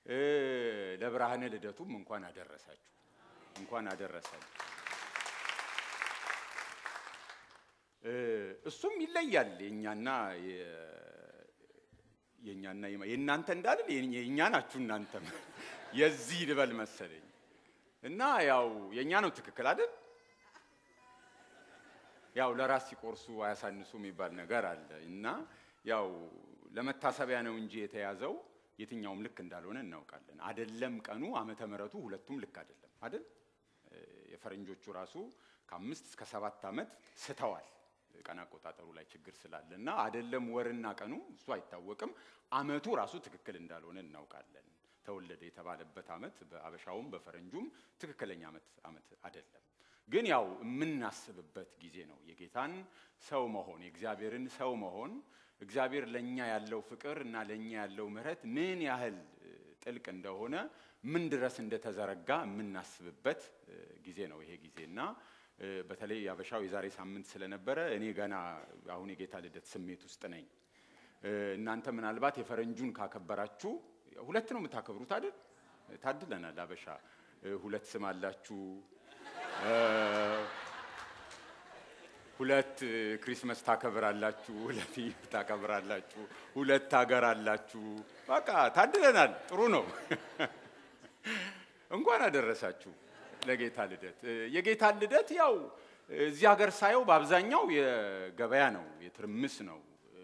እ፣ ለብርሃነ ልደቱም እንኳን አደረሳችሁ፣ እንኳን አደረሳችሁ። እ፣ እሱም ይለያል የእኛና የ- የእኛና የማ- የእናንተ እንዳልን የእኛ የእኛ ናችሁ እናንተም የዚህ ልበል መሰለኝ እና ያው የእኛ ነው ትክክል አይደል? ያው ለራስ ሲቆርሱ አያሳንሱ የሚባል ነገር አለ እና ያው ለመታሰቢያ ነው እንጂ የተያዘው የትኛውም ልክ እንዳልሆነ እናውቃለን። አደለም ቀኑ ዓመተ ምሕረቱ ሁለቱም ልክ አይደለም አይደል? እ፣ የፈረንጆቹ ራሱ ከአምስት እስከ ሰባት ዓመት ስተዋል ቀን አቆጣጠሩ ላይ ችግር ስላለ እና አደለም ወርና ቀኑ እሱ አይታወቅም። ዓመቱ ራሱ ትክክል እንዳልሆነ እናውቃለን። ተወለደ የተባለበት ዓመት በአበሻውም በፈረንጁም ትክክለኛ ዓመት ዓመት አይደለም። ግን ያው የምናስብበት ጊዜ ነው። የጌታን ሰው መሆን የእግዚአብሔርን ሰው መሆን እግዚአብሔር ለእኛ ያለው ፍቅር እና ለእኛ ያለው ምሕረት ምን ያህል እ፣ ጥልቅ እንደሆነ ምን ድረስ እንደተዘረጋ የምናስብበት እ፣ ጊዜ ነው ይሄ ጊዜ እና እ፣ በተለይ ያበሻው የዛሬ ሳምንት ስለነበረ እኔ ገና አሁን የጌታ ልደት ስሜት ውስጥ ነኝ። እ፣ እናንተ ምናልባት የፈረንጁን ካከበራችሁ ሁለት ነው የምታከብሩት አይደል? ታድለናል። አበሻ እ፣ ሁለት ስም አላችሁ እ፣ ሁለት እ፣ ክሪስመስ ታከብራላችሁ፣ ሁለት ኢድ ታከብራላችሁ፣ ሁለት ሀገር አላችሁ። በቃ ታድለናል። ጥሩ ነው። እንኳን አደረሳችሁ ለጌታ ልደት። እ፣ የጌታ ልደት ያው እዚህ ሀገር ሳየው በአብዛኛው የገበያ ነው፣ የትርምስ ነው። እ፣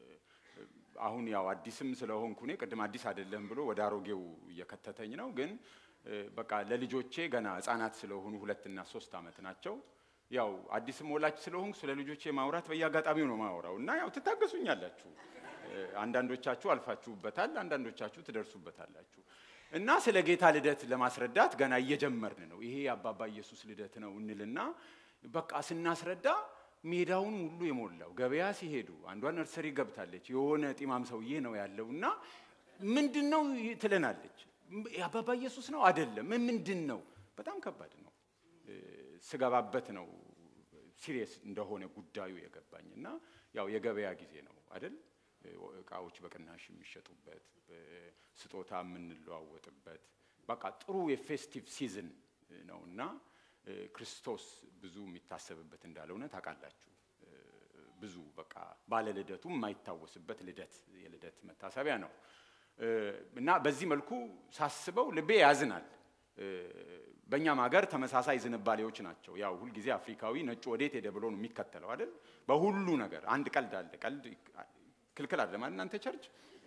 አሁን ያው አዲስም ስለሆንኩ እኔ ቅድም አዲስ አይደለም ብሎ ወደ አሮጌው እየከተተኝ ነው። ግን እ፣ በቃ ለልጆቼ ገና ሕፃናት ስለሆኑ ሁለትና ሶስት ዓመት ናቸው። ያው አዲስም ወላጅ ስለሆንኩ ስለ ልጆቼ ማውራት በየአጋጣሚው ነው ማውራው እና ያው ትታገሱኛላችሁ። እ፣ አንዳንዶቻችሁ አልፋችሁበታል፣ አንዳንዶቻችሁ ትደርሱበታላችሁ። እና ስለ ጌታ ልደት ለማስረዳት ገና እየጀመርን ነው። ይሄ የአባባ ኢየሱስ ልደት ነው እንልና በቃ ስናስረዳ ሜዳውን ሁሉ የሞላው ገበያ ሲሄዱ አንዷ ነርሰሪ ገብታለች። የሆነ ጢማም ሰውዬ ነው ያለው እና ምንድን ነው ትለናለች። የአባባ ኢየሱስ ነው አይደለም፣ ምንድን ነው? በጣም ከባድ ነው። እ፣ ስገባበት ነው ሲሪየስ እንደሆነ ጉዳዩ የገባኝ እና ያው የገበያ ጊዜ ነው አይደል? እቃዎች በቅናሽ የሚሸጡበት እ፣ ስጦታ የምንለዋወጥበት በቃ ጥሩ የፌስቲቭ ሲዝን ነው እና እ፣ ክርስቶስ ብዙ የሚታሰብበት እንዳልሆነ ታውቃላችሁ። እ፣ ብዙ በቃ ባለ ልደቱ የማይታወስበት ልደት የልደት መታሰቢያ ነው እ፣ እና በዚህ መልኩ ሳስበው ልቤ ያዝናል። እ፣ በእኛም ሀገር ተመሳሳይ ዝንባሌዎች ናቸው። ያው ሁልጊዜ አፍሪካዊ ነጩ ወዴት ሄደ ብሎ ነው የሚከተለው አይደል? በሁሉ ነገር አንድ ቀልድ አለ። ቀልድ ክልክል አለ ማለት እናንተ ቸርች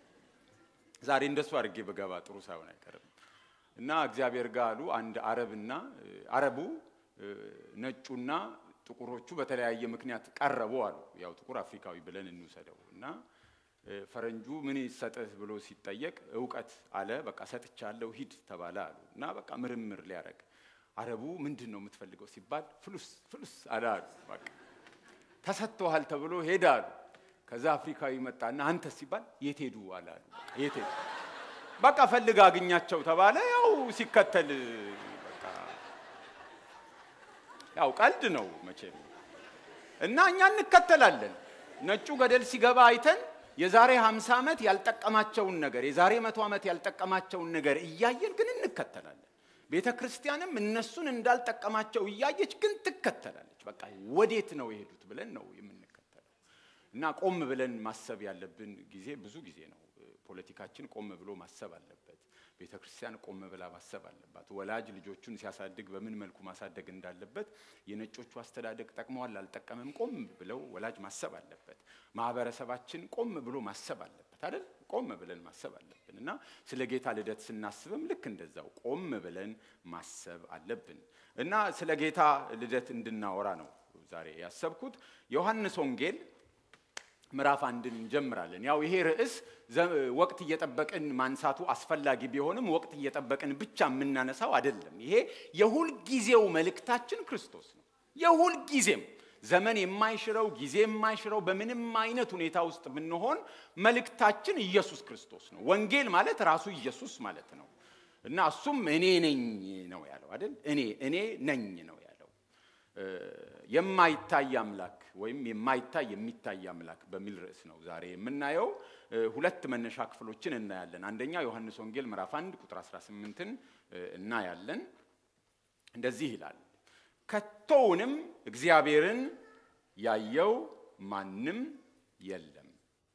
ዛሬ እንደሱ አድርጌ በገባ ጥሩ ሳይሆን አይቀርም። እና እግዚአብሔር ጋር አሉ አንድ አረብና እ፣ አረቡ እ፣ ነጩና ጥቁሮቹ በተለያየ ምክንያት ቀረቡ አሉ። ያው ጥቁር አፍሪካዊ ብለን እንውሰደው እና እ፣ ፈረንጁ ምን ይሰጥህ ብሎ ሲጠየቅ እውቀት አለ። በቃ ሰጥቻለሁ ሂድ ተባለ አሉ እና በቃ ምርምር ሊያደርግ አረቡ ምንድን ነው የምትፈልገው ሲባል ፍሉስ ፍሉስ አለ አሉ። በቃ ተሰጥቶሃል ተብሎ ሄደ አሉ። ከዛ አፍሪካዊ መጣና አንተ ሲባል የት ሄዱ አለ አሉ። በቃ የት ሄዱ በቃ ፈልግ አግኛቸው ተባለ። ያው ሲከተል በቃ ያው ቀልድ ነው መቼም እና እኛ እንከተላለን። ነጩ ገደል ሲገባ አይተን የዛሬ 50 ዓመት ያልጠቀማቸውን ነገር የዛሬ መቶ ዓመት ያልጠቀማቸውን ነገር እያየን ግን እንከተላለን። ቤተ ክርስቲያንም እነሱን እንዳልጠቀማቸው እያየች ግን ትከተላለች። በቃ ወዴት ነው የሄዱት ብለን ነው የምንከተለው። እና ቆም ብለን ማሰብ ያለብን ጊዜ ብዙ ጊዜ ነው። ፖለቲካችን ቆም ብሎ ማሰብ አለበት። ቤተ ክርስቲያን ቆም ብላ ማሰብ አለባት። ወላጅ ልጆቹን ሲያሳድግ በምን መልኩ ማሳደግ እንዳለበት የነጮቹ አስተዳደግ ጠቅመዋል አልጠቀምም፣ ቆም ብለው ወላጅ ማሰብ አለበት። ማህበረሰባችን ቆም ብሎ ማሰብ አለበት አይደል? ቆም ብለን ማሰብ አለብን እና ስለ ጌታ ልደት ስናስብም ልክ እንደዛው ቆም ብለን ማሰብ አለብን እና ስለ ጌታ ልደት እንድናወራ ነው ዛሬ ያሰብኩት ዮሐንስ ወንጌል ምዕራፍ አንድን እንጀምራለን። ያው ይሄ ርዕስ ወቅት እየጠበቅን ማንሳቱ አስፈላጊ ቢሆንም ወቅት እየጠበቅን ብቻ የምናነሳው አይደለም። ይሄ የሁል ጊዜው መልእክታችን ክርስቶስ ነው። የሁል ጊዜም ዘመን የማይሽረው ጊዜ የማይሽረው በምንም አይነት ሁኔታ ውስጥ ብንሆን መልእክታችን ኢየሱስ ክርስቶስ ነው። ወንጌል ማለት ራሱ ኢየሱስ ማለት ነው እና እሱም እኔ ነኝ ነው ያለው አይደል? እኔ እኔ ነኝ ነው ያለው። የማይታይ አምላክ ወይም የማይታይ የሚታይ አምላክ በሚል ርዕስ ነው ዛሬ የምናየው። ሁለት መነሻ ክፍሎችን እናያለን። አንደኛ ዮሐንስ ወንጌል ምዕራፍ 1 ቁጥር 18ን እናያለን። እንደዚህ ይላል፣ ከቶውንም እግዚአብሔርን ያየው ማንም የለም፣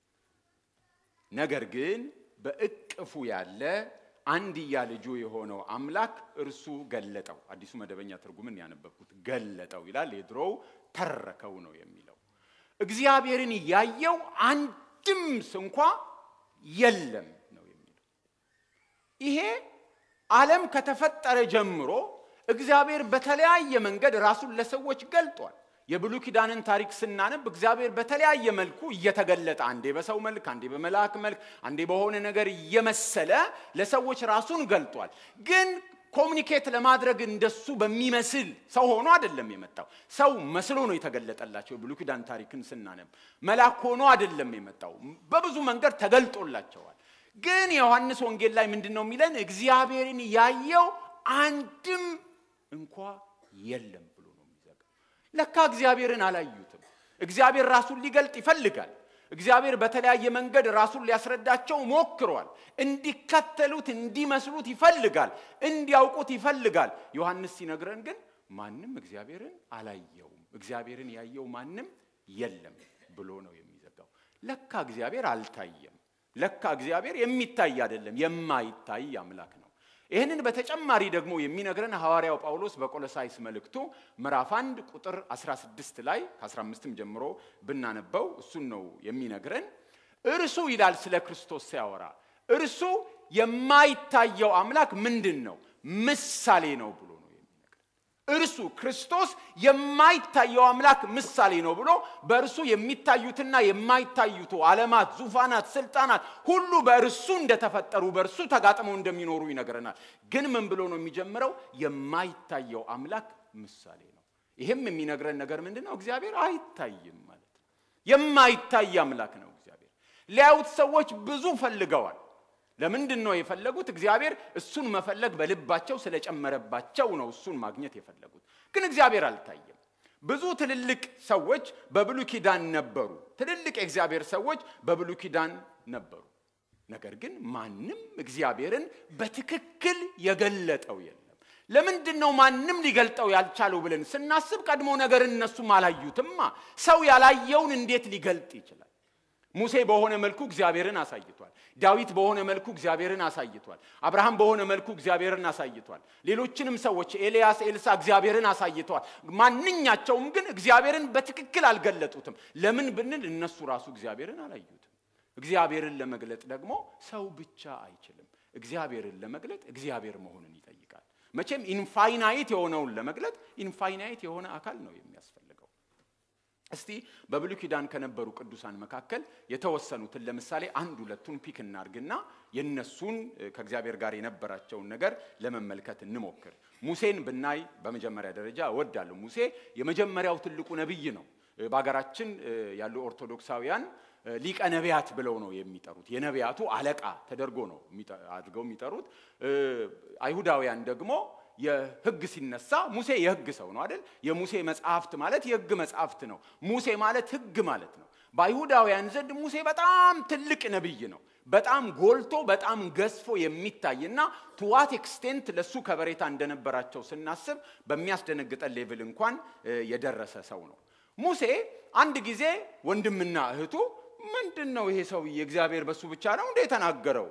ነገር ግን በእቅፉ ያለ አንድያ ልጁ የሆነው አምላክ እርሱ ገለጠው። አዲሱ መደበኛ ትርጉምን ያነበብኩት ገለጠው ይላል። የድሮው ተረከው ነው የሚለው። እግዚአብሔርን ያየው አንድም ስንኳ የለም ነው የሚለው። ይሄ ዓለም ከተፈጠረ ጀምሮ እግዚአብሔር በተለያየ መንገድ ራሱን ለሰዎች ገልጧል። የብሉይ ኪዳንን ታሪክ ስናነብ እግዚአብሔር በተለያየ መልኩ እየተገለጠ አንዴ በሰው መልክ፣ አንዴ በመልአክ መልክ፣ አንዴ በሆነ ነገር እየመሰለ ለሰዎች ራሱን ገልጧል። ግን ኮሚኒኬት ለማድረግ እንደሱ በሚመስል ሰው ሆኖ አይደለም የመጣው። ሰው መስሎ ነው የተገለጠላቸው። የብሉይ ኪዳን ታሪክን ስናነብ መልአክ ሆኖ አይደለም የመጣው። በብዙ መንገድ ተገልጦላቸዋል። ግን የዮሐንስ ወንጌል ላይ ምንድን ነው የሚለን? እግዚአብሔርን ያየው አንድም እንኳ የለም ብሎ ነው የሚዘጋው። ለካ እግዚአብሔርን አላዩትም። እግዚአብሔር ራሱን ሊገልጥ ይፈልጋል። እግዚአብሔር በተለያየ መንገድ ራሱን ሊያስረዳቸው ሞክሯል። እንዲከተሉት እንዲመስሉት ይፈልጋል። እንዲያውቁት ይፈልጋል። ዮሐንስ ሲነግረን ግን ማንም እግዚአብሔርን አላየውም፣ እግዚአብሔርን ያየው ማንም የለም ብሎ ነው የሚዘጋው። ለካ እግዚአብሔር አልታየም። ለካ እግዚአብሔር የሚታይ አይደለም፣ የማይታይ አምላክ ነው። ይህንን በተጨማሪ ደግሞ የሚነግረን ሐዋርያው ጳውሎስ በቆሎሳይስ መልእክቱ ምዕራፍ 1 ቁጥር 16 ላይ ከ15ም ጀምሮ ብናነበው እሱን ነው የሚነግረን። እርሱ ይላል ስለ ክርስቶስ ሲያወራ እርሱ የማይታየው አምላክ ምንድን ነው? ምሳሌ ነው ብሎ ነው የሚነግረን። እርሱ ክርስቶስ የማይታየው አምላክ ምሳሌ ነው ብሎ በእርሱ የሚታዩትና የማይታዩቱ ዓለማት፣ ዙፋናት፣ ስልጣናት ሁሉ በእርሱ እንደተፈጠሩ በእርሱ ተጋጥመው እንደሚኖሩ ይነግረናል። ግን ምን ብሎ ነው የሚጀምረው? የማይታየው አምላክ ምሳሌ ነው። ይህም የሚነግረን ነገር ምንድን ነው? እግዚአብሔር አይታይም ማለት ነው። የማይታይ አምላክ ነው እግዚአብሔር። ሊያዩት ሰዎች ብዙ ፈልገዋል። ለምንድን ነው የፈለጉት? እግዚአብሔር እሱን መፈለግ በልባቸው ስለጨመረባቸው ነው እሱን ማግኘት የፈለጉት። ግን እግዚአብሔር አልታየም። ብዙ ትልልቅ ሰዎች በብሉይ ኪዳን ነበሩ። ትልልቅ የእግዚአብሔር ሰዎች በብሉይ ኪዳን ነበሩ። ነገር ግን ማንም እግዚአብሔርን በትክክል የገለጠው የለም። ለምንድን ነው ማንም ሊገልጠው ያልቻለው ብለን ስናስብ ቀድሞ ነገር እነሱም አላዩትማ። ሰው ያላየውን እንዴት ሊገልጥ ይችላል? ሙሴ በሆነ መልኩ እግዚአብሔርን አሳይቷል። ዳዊት በሆነ መልኩ እግዚአብሔርን አሳይቷል። አብርሃም በሆነ መልኩ እግዚአብሔርን አሳይቷል። ሌሎችንም ሰዎች ኤልያስ፣ ኤልሳ እግዚአብሔርን አሳይተዋል። ማንኛቸውም ግን እግዚአብሔርን በትክክል አልገለጡትም። ለምን ብንል እነሱ ራሱ እግዚአብሔርን አላዩትም። እግዚአብሔርን ለመግለጥ ደግሞ ሰው ብቻ አይችልም። እግዚአብሔርን ለመግለጥ እግዚአብሔር መሆንን ይጠይቃል። መቼም ኢንፋይናይት የሆነውን ለመግለጥ ኢንፋይናይት የሆነ አካል ነው የሚያስፈልገው። እስቲ በብሉይ ኪዳን ከነበሩ ቅዱሳን መካከል የተወሰኑትን ለምሳሌ አንድ ሁለቱን ፒክ እናርግና የነሱን ከእግዚአብሔር ጋር የነበራቸውን ነገር ለመመልከት እንሞክር። ሙሴን ብናይ በመጀመሪያ ደረጃ እወዳለሁ። ሙሴ የመጀመሪያው ትልቁ ነቢይ ነው። በሀገራችን ያሉ ኦርቶዶክሳውያን ሊቀ ነቢያት ብለው ነው የሚጠሩት። የነቢያቱ አለቃ ተደርጎ ነው አድርገው የሚጠሩት። አይሁዳውያን ደግሞ የሕግ ሲነሳ ሙሴ የሕግ ሰው ነው አይደል? የሙሴ መጽሐፍት ማለት የሕግ መጽሐፍት ነው። ሙሴ ማለት ሕግ ማለት ነው። በአይሁዳውያን ዘንድ ሙሴ በጣም ትልቅ ነቢይ ነው። በጣም ጎልቶ በጣም ገዝፎ የሚታይና ቱዋት ኤክስቴንት ለሱ ከበሬታ እንደነበራቸው ስናስብ በሚያስደነግጠን ሌቭል እንኳን የደረሰ ሰው ነው። ሙሴ አንድ ጊዜ ወንድምና እህቱ ምንድን ነው ይሄ ሰውዬ እግዚአብሔር በሱ ብቻ ነው እንደ የተናገረው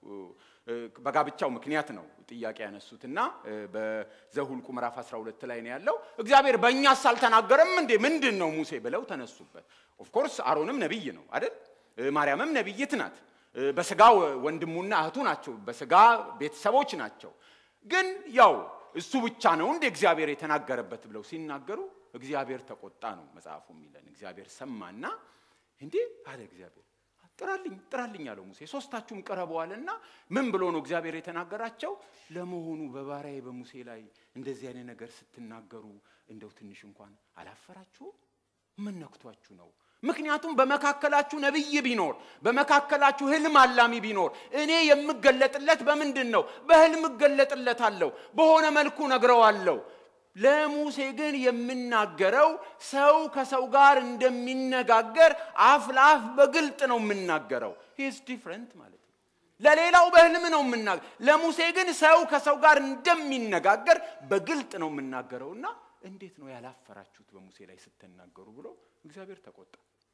በጋብቻው ምክንያት ነው ጥያቄ ያነሱትና በዘሁልቁ ምዕራፍ 12 ላይ ነው ያለው። እግዚአብሔር በእኛስ አልተናገረም እንዴ? ምንድን ነው ሙሴ ብለው ተነሱበት። ኦፍኮርስ አሮንም ነቢይ ነው አይደል? ማርያምም ነቢይት ናት። በስጋ ወንድሙና እህቱ ናቸው። በስጋ ቤተሰቦች ናቸው። ግን ያው እሱ ብቻ ነው እንደ እግዚአብሔር የተናገረበት ብለው ሲናገሩ እግዚአብሔር ተቆጣ ነው መጽሐፉ የሚለን። እግዚአብሔር ሰማና እንዴ አለ እግዚአብሔር ጥራልኝ ጥራልኝ አለው ሙሴ። ሶስታችሁም ቀረበዋልና ምን ብሎ ነው እግዚአብሔር የተናገራቸው? ለመሆኑ በባሪያዬ በሙሴ ላይ እንደዚህ አይነት ነገር ስትናገሩ እንደው ትንሽ እንኳን አላፈራችሁም? ምን ነክቷችሁ ነው? ምክንያቱም በመካከላችሁ ነቢይ ቢኖር በመካከላችሁ ህልም አላሚ ቢኖር እኔ የምገለጥለት በምንድን ነው? በህልም እገለጥለታለሁ፣ በሆነ መልኩ ነግረዋለሁ። ለሙሴ ግን የምናገረው ሰው ከሰው ጋር እንደሚነጋገር አፍ ለአፍ በግልጥ ነው የምናገረው። ሂስ ዲፍረንት ማለት ነው። ለሌላው በህልም ነው የምናገር፣ ለሙሴ ግን ሰው ከሰው ጋር እንደሚነጋገር በግልጥ ነው የምናገረውና እንዴት ነው ያላፈራችሁት በሙሴ ላይ ስትናገሩ ብሎ እግዚአብሔር ተቆጣ።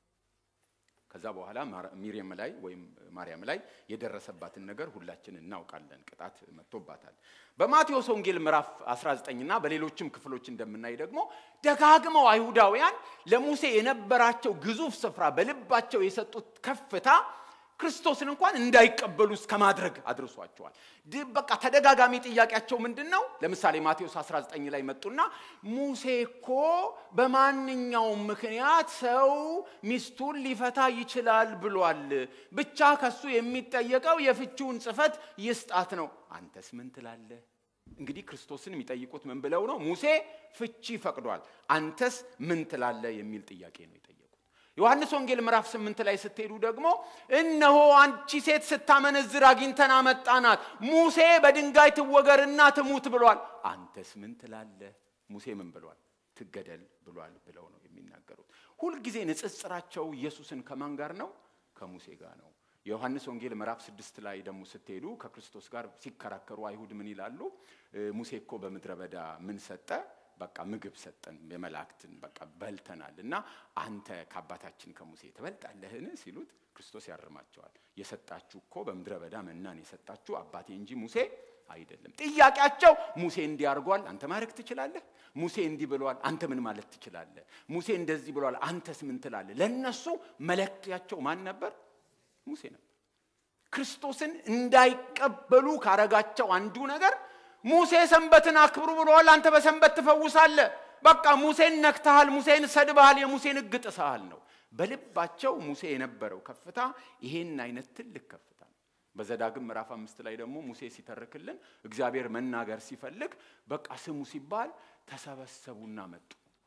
ከዛ በኋላ ሚሪየም ላይ ወይም ማርያም ላይ የደረሰባትን ነገር ሁላችን እናውቃለን። ቅጣት መጥቶባታል። በማቴዎስ ወንጌል ምዕራፍ 19 እና በሌሎችም ክፍሎች እንደምናይ ደግሞ ደጋግመው አይሁዳውያን ለሙሴ የነበራቸው ግዙፍ ስፍራ በልባቸው የሰጡት ከፍታ ክርስቶስን እንኳን እንዳይቀበሉ እስከ ማድረግ አድርሷቸዋል። በቃ ተደጋጋሚ ጥያቄያቸው ምንድን ነው? ለምሳሌ ማቴዎስ 19 ላይ መጡና ሙሴ እኮ በማንኛውም ምክንያት ሰው ሚስቱን ሊፈታ ይችላል ብሏል። ብቻ ከሱ የሚጠየቀው የፍቺውን ጽሕፈት ይስጣት ነው። አንተስ ምን ትላለህ? እንግዲህ ክርስቶስን የሚጠይቁት ምን ብለው ነው? ሙሴ ፍቺ ፈቅዷል፣ አንተስ ምን ትላለህ የሚል ጥያቄ ነው የጠየቁት። ዮሐንስ ወንጌል ምዕራፍ ስምንት ላይ ስትሄዱ ደግሞ እነሆ አንቺ ሴት ስታመነዝር አግኝተን አመጣናት፣ ሙሴ በድንጋይ ትወገርና ትሙት ብሏል፣ አንተስ ምን ትላለህ? ሙሴ ምን ብሏል? ትገደል ብሏል ብለው ነው የሚናገሩት። ሁልጊዜ ንጽጽራቸው ኢየሱስን ከማን ጋር ነው? ከሙሴ ጋር ነው። የዮሐንስ ወንጌል ምዕራፍ ስድስት ላይ ደግሞ ስትሄዱ ከክርስቶስ ጋር ሲከራከሩ አይሁድ ምን ይላሉ? ሙሴ እኮ በምድረ በዳ ምን ሰጠ? በቃ ምግብ ሰጠን፣ የመላእክትን በቃ በልተናል እና አንተ ከአባታችን ከሙሴ ትበልጣለህን ሲሉት ክርስቶስ ያርማቸዋል። የሰጣችሁ እኮ በምድረ በዳ መናን የሰጣችሁ አባቴ እንጂ ሙሴ አይደለም። ጥያቄያቸው ሙሴ እንዲህ አድርጓል፣ አንተ ማድረግ ትችላለህ? ሙሴ እንዲህ ብሏል፣ አንተ ምን ማለት ትችላለህ? ሙሴ እንደዚህ ብሏል፣ አንተስ ምን ትላለህ? ለእነሱ መለኪያቸው ማን ነበር? ሙሴ ነበር። ክርስቶስን እንዳይቀበሉ ካረጋቸው አንዱ ነገር ሙሴ ሰንበትን አክብሩ ብለዋል፣ አንተ በሰንበት ትፈውሳለህ። በቃ ሙሴን ነክተሃል፣ ሙሴን ሰድበሃል፣ የሙሴን ሕግ ጥሰሃል ነው። በልባቸው ሙሴ የነበረው ከፍታ ይሄን አይነት ትልቅ ከፍታ ነው። በዘዳግም ምዕራፍ አምስት ላይ ደግሞ ሙሴ ሲተርክልን እግዚአብሔር መናገር ሲፈልግ በቃ ስሙ ሲባል ተሰበሰቡና መጡ።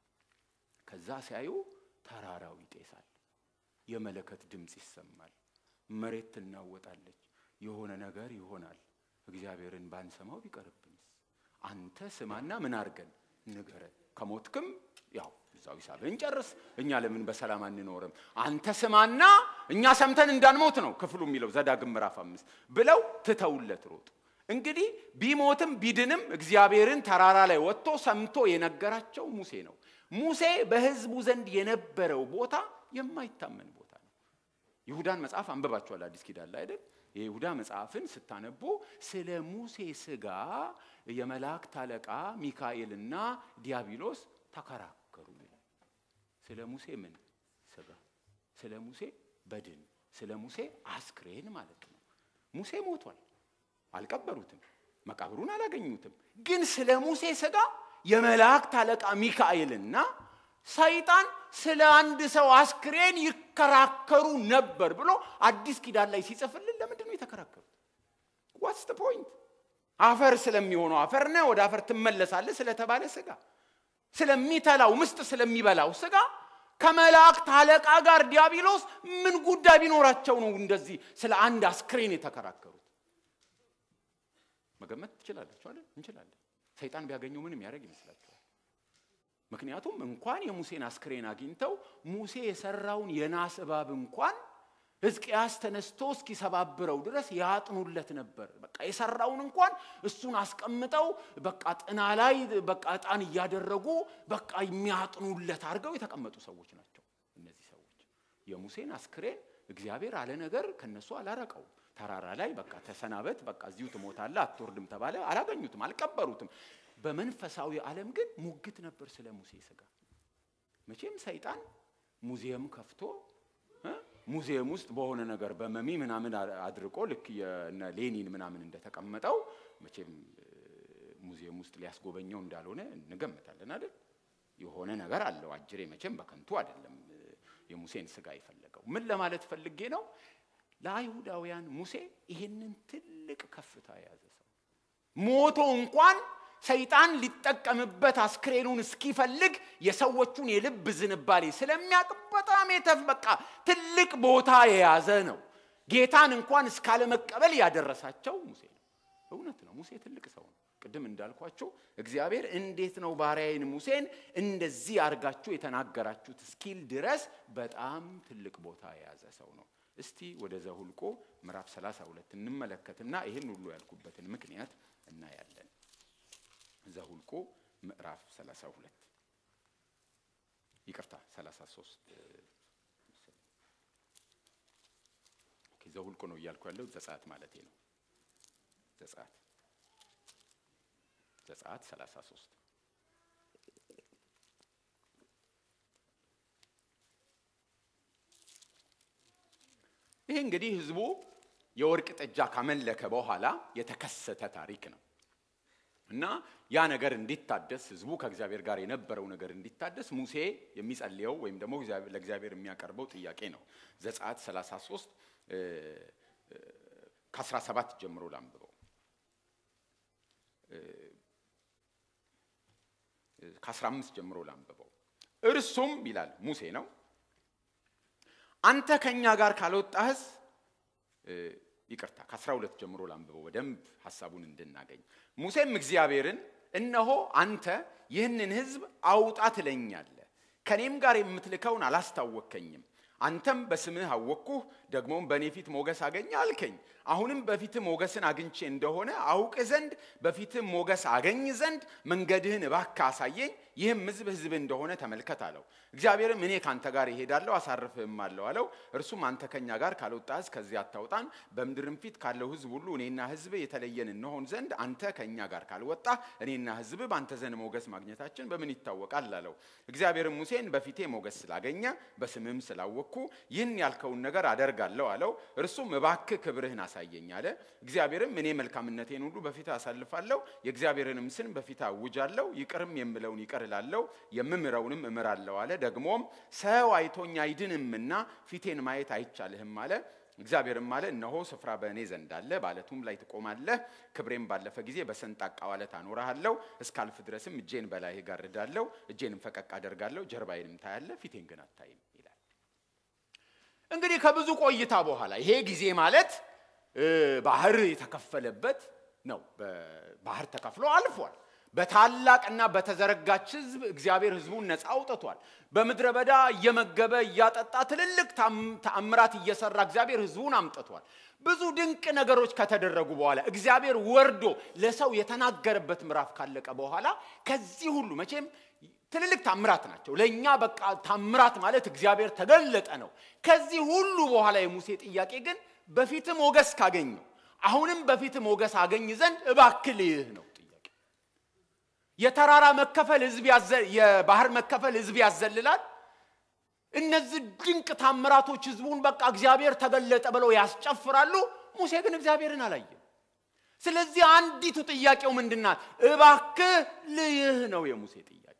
ከዛ ሲያዩ ተራራው ይጤሳል፣ የመለከት ድምፅ ይሰማል፣ መሬት ትናወጣለች፣ የሆነ ነገር ይሆናል። እግዚአብሔርን ባንሰማው ቢቀርብንስ? አንተ ስማና ምን አድርገን ንገረን። ከሞትክም ያው እዛው ሂሳብህን ጨርስ። እኛ ለምን በሰላም አንኖርም? አንተ ስማና እኛ ሰምተን እንዳንሞት ነው ክፍሉ የሚለው ዘዳግም ምዕራፍ አምስት ብለው ትተውለት ሮጡ። እንግዲህ ቢሞትም ቢድንም እግዚአብሔርን ተራራ ላይ ወጥቶ ሰምቶ የነገራቸው ሙሴ ነው። ሙሴ በሕዝቡ ዘንድ የነበረው ቦታ የማይታመን ቦታ ነው። ይሁዳን መጽሐፍ አንብባችኋል አዲስ ኪዳን ላይ አይደል? የይሁዳ መጽሐፍን ስታነቡ ስለ ሙሴ ሥጋ የመላእክት አለቃ ሚካኤልና ዲያብሎስ ተከራከሩ ይላል። ስለ ሙሴ ምን ሥጋ፣ ስለ ሙሴ በድን፣ ስለ ሙሴ አስክሬን ማለት ነው። ሙሴ ሞቷል፣ አልቀበሩትም፣ መቃብሩን አላገኙትም። ግን ስለ ሙሴ ሥጋ የመላእክት አለቃ ሚካኤልና ሰይጣን ስለ አንድ ሰው አስክሬን ይከራከሩ ነበር ብሎ አዲስ ኪዳን ላይ ሲጽፍልን ለምንድን ነው የተከራከሩት? ዋትስ ፖይንት? አፈር ስለሚሆነው አፈር ነህ ወደ አፈር ትመለሳለህ ስለተባለ ስጋ፣ ስለሚተላው ምስጥ ስለሚበላው ስጋ ከመላእክት አለቃ ጋር ዲያብሎስ ምን ጉዳይ ቢኖራቸው ነው እንደዚህ ስለ አንድ አስክሬን የተከራከሩት? መገመት ትችላላችሁ አይደል? እንችላለን። ሰይጣን ቢያገኘው ምንም ያደርግ ይመስላችኋል? ምክንያቱም እንኳን የሙሴን አስክሬን አግኝተው ሙሴ የሰራውን የናስ እባብ እንኳን ሕዝቅያስ ተነስቶ እስኪሰባብረው ድረስ ያጥኑለት ነበር። በቃ የሰራውን እንኳን እሱን አስቀምጠው በቃ ጥና ላይ በቃ ዕጣን እያደረጉ በቃ የሚያጥኑለት አድርገው የተቀመጡ ሰዎች ናቸው። እነዚህ ሰዎች የሙሴን አስክሬን እግዚአብሔር አለ ነገር ከነሱ አላረቀውም። ተራራ ላይ በቃ ተሰናበት፣ በቃ እዚሁ ትሞታለህ፣ አትወርድም ተባለ። አላገኙትም፣ አልቀበሩትም። በመንፈሳዊ ዓለም ግን ሙግት ነበር ስለ ሙሴ ሥጋ። መቼም ሰይጣን ሙዚየም ከፍቶ ሙዚየም ውስጥ በሆነ ነገር በመሚ ምናምን አድርቆ ልክ የነ ሌኒን ምናምን እንደተቀመጠው መቼም ሙዚየም ውስጥ ሊያስጎበኘው እንዳልሆነ እንገምታለን አይደል? የሆነ ነገር አለው አጅሬ። መቼም በከንቱ አይደለም የሙሴን ሥጋ የፈለገው። ምን ለማለት ፈልጌ ነው? ለአይሁዳውያን ሙሴ ይህንን ትልቅ ከፍታ የያዘ ሰው ሞቶ እንኳን ሰይጣን ሊጠቀምበት አስክሬኑን እስኪፈልግ የሰዎቹን የልብ ዝንባሌ ስለሚያውቅ በጣም የተፍ በቃ ትልቅ ቦታ የያዘ ነው። ጌታን እንኳን እስካለመቀበል ያደረሳቸው ሙሴ ነው። እውነት ነው። ሙሴ ትልቅ ሰው ነው። ቅድም እንዳልኳቸው እግዚአብሔር እንዴት ነው ባሪያዬን ሙሴን እንደዚህ አድርጋችሁ የተናገራችሁት እስኪል ድረስ በጣም ትልቅ ቦታ የያዘ ሰው ነው። እስቲ ወደ ዘሁልቆ ምዕራፍ 32 እንመለከትና ይህን ሁሉ ያልኩበትን ምክንያት እናያለን። ዘሁልቆ ምዕራፍ 32 ይቅርታ 33 ዘሁልቆ ነው እያልኩ ያለው ዘጸአት ማለቴ ነው። ዘጸአት ዘጸአት 33 ይህ እንግዲህ ህዝቡ የወርቅ ጥጃ ካመለከ በኋላ የተከሰተ ታሪክ ነው እና ያ ነገር እንዲታደስ ህዝቡ ከእግዚአብሔር ጋር የነበረው ነገር እንዲታደስ ሙሴ የሚጸልየው ወይም ደግሞ ለእግዚአብሔር የሚያቀርበው ጥያቄ ነው። ዘጸአት 33 ከ17 ጀምሮ ላንብበው። ከ15 ጀምሮ ላንብበው። እርሱም ይላል ሙሴ ነው አንተ ከኛ ጋር ካልወጣህስ ይቅርታ ከ12 ጀምሮ ላንብበው በደንብ ሀሳቡን እንድናገኝ። ሙሴም እግዚአብሔርን እነሆ አንተ ይህንን ህዝብ አውጣ ትለኛለህ፣ ከእኔም ጋር የምትልከውን አላስታወከኝም። አንተም በስምህ አወቅኩህ፣ ደግሞም በእኔ ፊት ሞገስ አገኘ አልከኝ። አሁንም በፊትህ ሞገስን አግኝቼ እንደሆነ አውቅ ዘንድ በፊትህ ሞገስ አገኝ ዘንድ መንገድህን እባክህ አሳየኝ። ይህም ህዝብ ህዝብ እንደሆነ ተመልከት አለው። እግዚአብሔርም እኔ ካንተ ጋር እሄዳለሁ አሳርፍህም አለው አለው። እርሱም አንተ ከኛ ጋር ካልወጣህስ ከዚህ አታውጣን፣ በምድርም ፊት ካለው ህዝብ ሁሉ እኔና ህዝብ የተለየን እንሆን ዘንድ አንተ ከኛ ጋር ካልወጣ እኔና ህዝብ በአንተ ዘንድ ሞገስ ማግኘታችን በምን ይታወቃል አለው። እግዚአብሔርም ሙሴን በፊቴ ሞገስ ስላገኘ በስምህም ስላወቅኩ ይህን ያልከውን ነገር አደርጋለሁ አለው። እርሱም እባክህ ክብርህን አሳየኝ አለ። እግዚአብሔርም እኔ መልካምነቴን ሁሉ በፊት አሳልፋለሁ፣ የእግዚአብሔርንም ስም በፊት አውጃለሁ፣ ይቅርም የምለውን ይቅር እላለሁ፣ የምምረውንም እምራለሁ አለ። ደግሞም ሰው አይቶኝ አይድንምና ፊቴን ማየት አይቻልህም አለ። እግዚአብሔርም አለ እነሆ ስፍራ በእኔ ዘንድ አለ፣ በዓለቱም ላይ ትቆማለህ። ክብሬም ባለፈ ጊዜ በሰንጣቃው ዓለት አኖርሃለሁ። እስካልፍ ድረስም እጄን በላይህ ጋርዳለሁ፣ እጄንም ፈቀቅ አደርጋለሁ፣ ጀርባዬንም ታያለህ፣ ፊቴን ግን አታይም ይላል። እንግዲህ ከብዙ ቆይታ በኋላ ይሄ ጊዜ ማለት ባህር የተከፈለበት ነው። ባህር ተከፍሎ አልፏል። በታላቅና በተዘረጋች ህዝብ እግዚአብሔር ህዝቡን ነፃ አውጥቷል። በምድረ በዳ እየመገበ እያጠጣ ትልልቅ ተአምራት እየሰራ እግዚአብሔር ህዝቡን አምጥቷል። ብዙ ድንቅ ነገሮች ከተደረጉ በኋላ እግዚአብሔር ወርዶ ለሰው የተናገረበት ምዕራፍ ካለቀ በኋላ ከዚህ ሁሉ መቼም ትልልቅ ታምራት ናቸው። ለእኛ በቃ ታምራት ማለት እግዚአብሔር ተገለጠ ነው። ከዚህ ሁሉ በኋላ የሙሴ ጥያቄ ግን በፊት ሞገስ ካገኘው አሁንም በፊት ሞገስ አገኝ ዘንድ እባክህ ልይህ ነው ጥያቄ። የተራራ መከፈል ህዝብ የባህር መከፈል ህዝብ ያዘልላል። እነዚህ ድንቅ ታምራቶች ህዝቡን በቃ እግዚአብሔር ተገለጠ ብለው ያስጨፍራሉ። ሙሴ ግን እግዚአብሔርን አላየም። ስለዚህ አንዲቱ ጥያቄው ምንድናት? እባክህ ልይህ ነው የሙሴ ጥያቄ።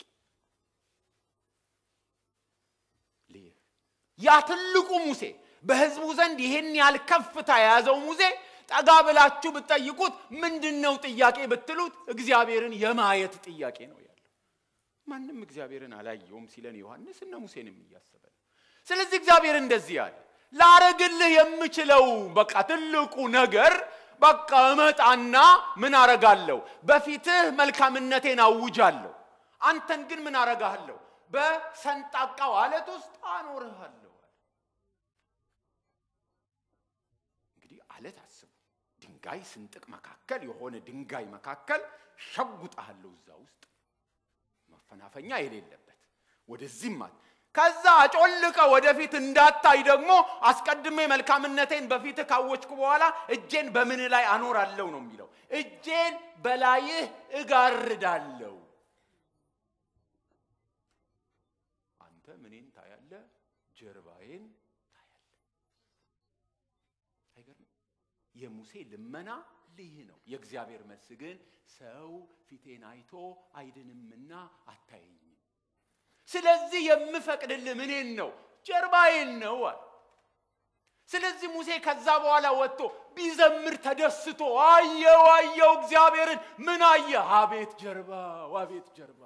ልይህ ያ ትልቁ ሙሴ በህዝቡ ዘንድ ይህን ያህል ከፍታ የያዘው ሙሴ ጠጋ ብላችሁ ብትጠይቁት ምንድን ነው ጥያቄ ብትሉት እግዚአብሔርን የማየት ጥያቄ ነው ያለው። ማንም እግዚአብሔርን አላየውም ሲለን ዮሐንስ እነ ሙሴንም እያሰበ ነው። ስለዚህ እግዚአብሔር እንደዚህ አለ፣ ላረግልህ የምችለው በቃ ትልቁ ነገር በቃ እመጣና ምን አረጋለሁ? በፊትህ መልካምነቴን አውጃለሁ። አንተን ግን ምን አረጋለሁ? በሰንጣቃው አለት ውስጥ አኖርሃለሁ። እንግዲህ አለት አስቡ። ድንጋይ ስንጥቅ መካከል የሆነ ድንጋይ መካከል ሸጉጣለሁ እዛ ውስጥ መፈናፈኛ የሌለበት ወደዚህም አለ። ከዛ አጮልቀ ወደፊት እንዳታይ ደግሞ አስቀድሜ መልካምነቴን በፊት ካወችኩ በኋላ እጄን በምን ላይ አኖራለሁ ነው የሚለው። እጄን በላይህ እጋርዳለሁ። አንተ ምኔን ታያለ? ጀርባዬን ታያለ። አይገርም? የሙሴ ልመና ልይህ ነው። የእግዚአብሔር መልስ ግን ሰው ፊቴን አይቶ አይድንምና አታየኝም። ስለዚህ የምፈቅድልህ ምኔን ነው? ጀርባዬን ነው አለ። ስለዚህ ሙሴ ከዛ በኋላ ወጥቶ ቢዘምር ተደስቶ አየው አየው እግዚአብሔርን ምን አየ? አቤት ጀርባ፣ አቤት ጀርባ።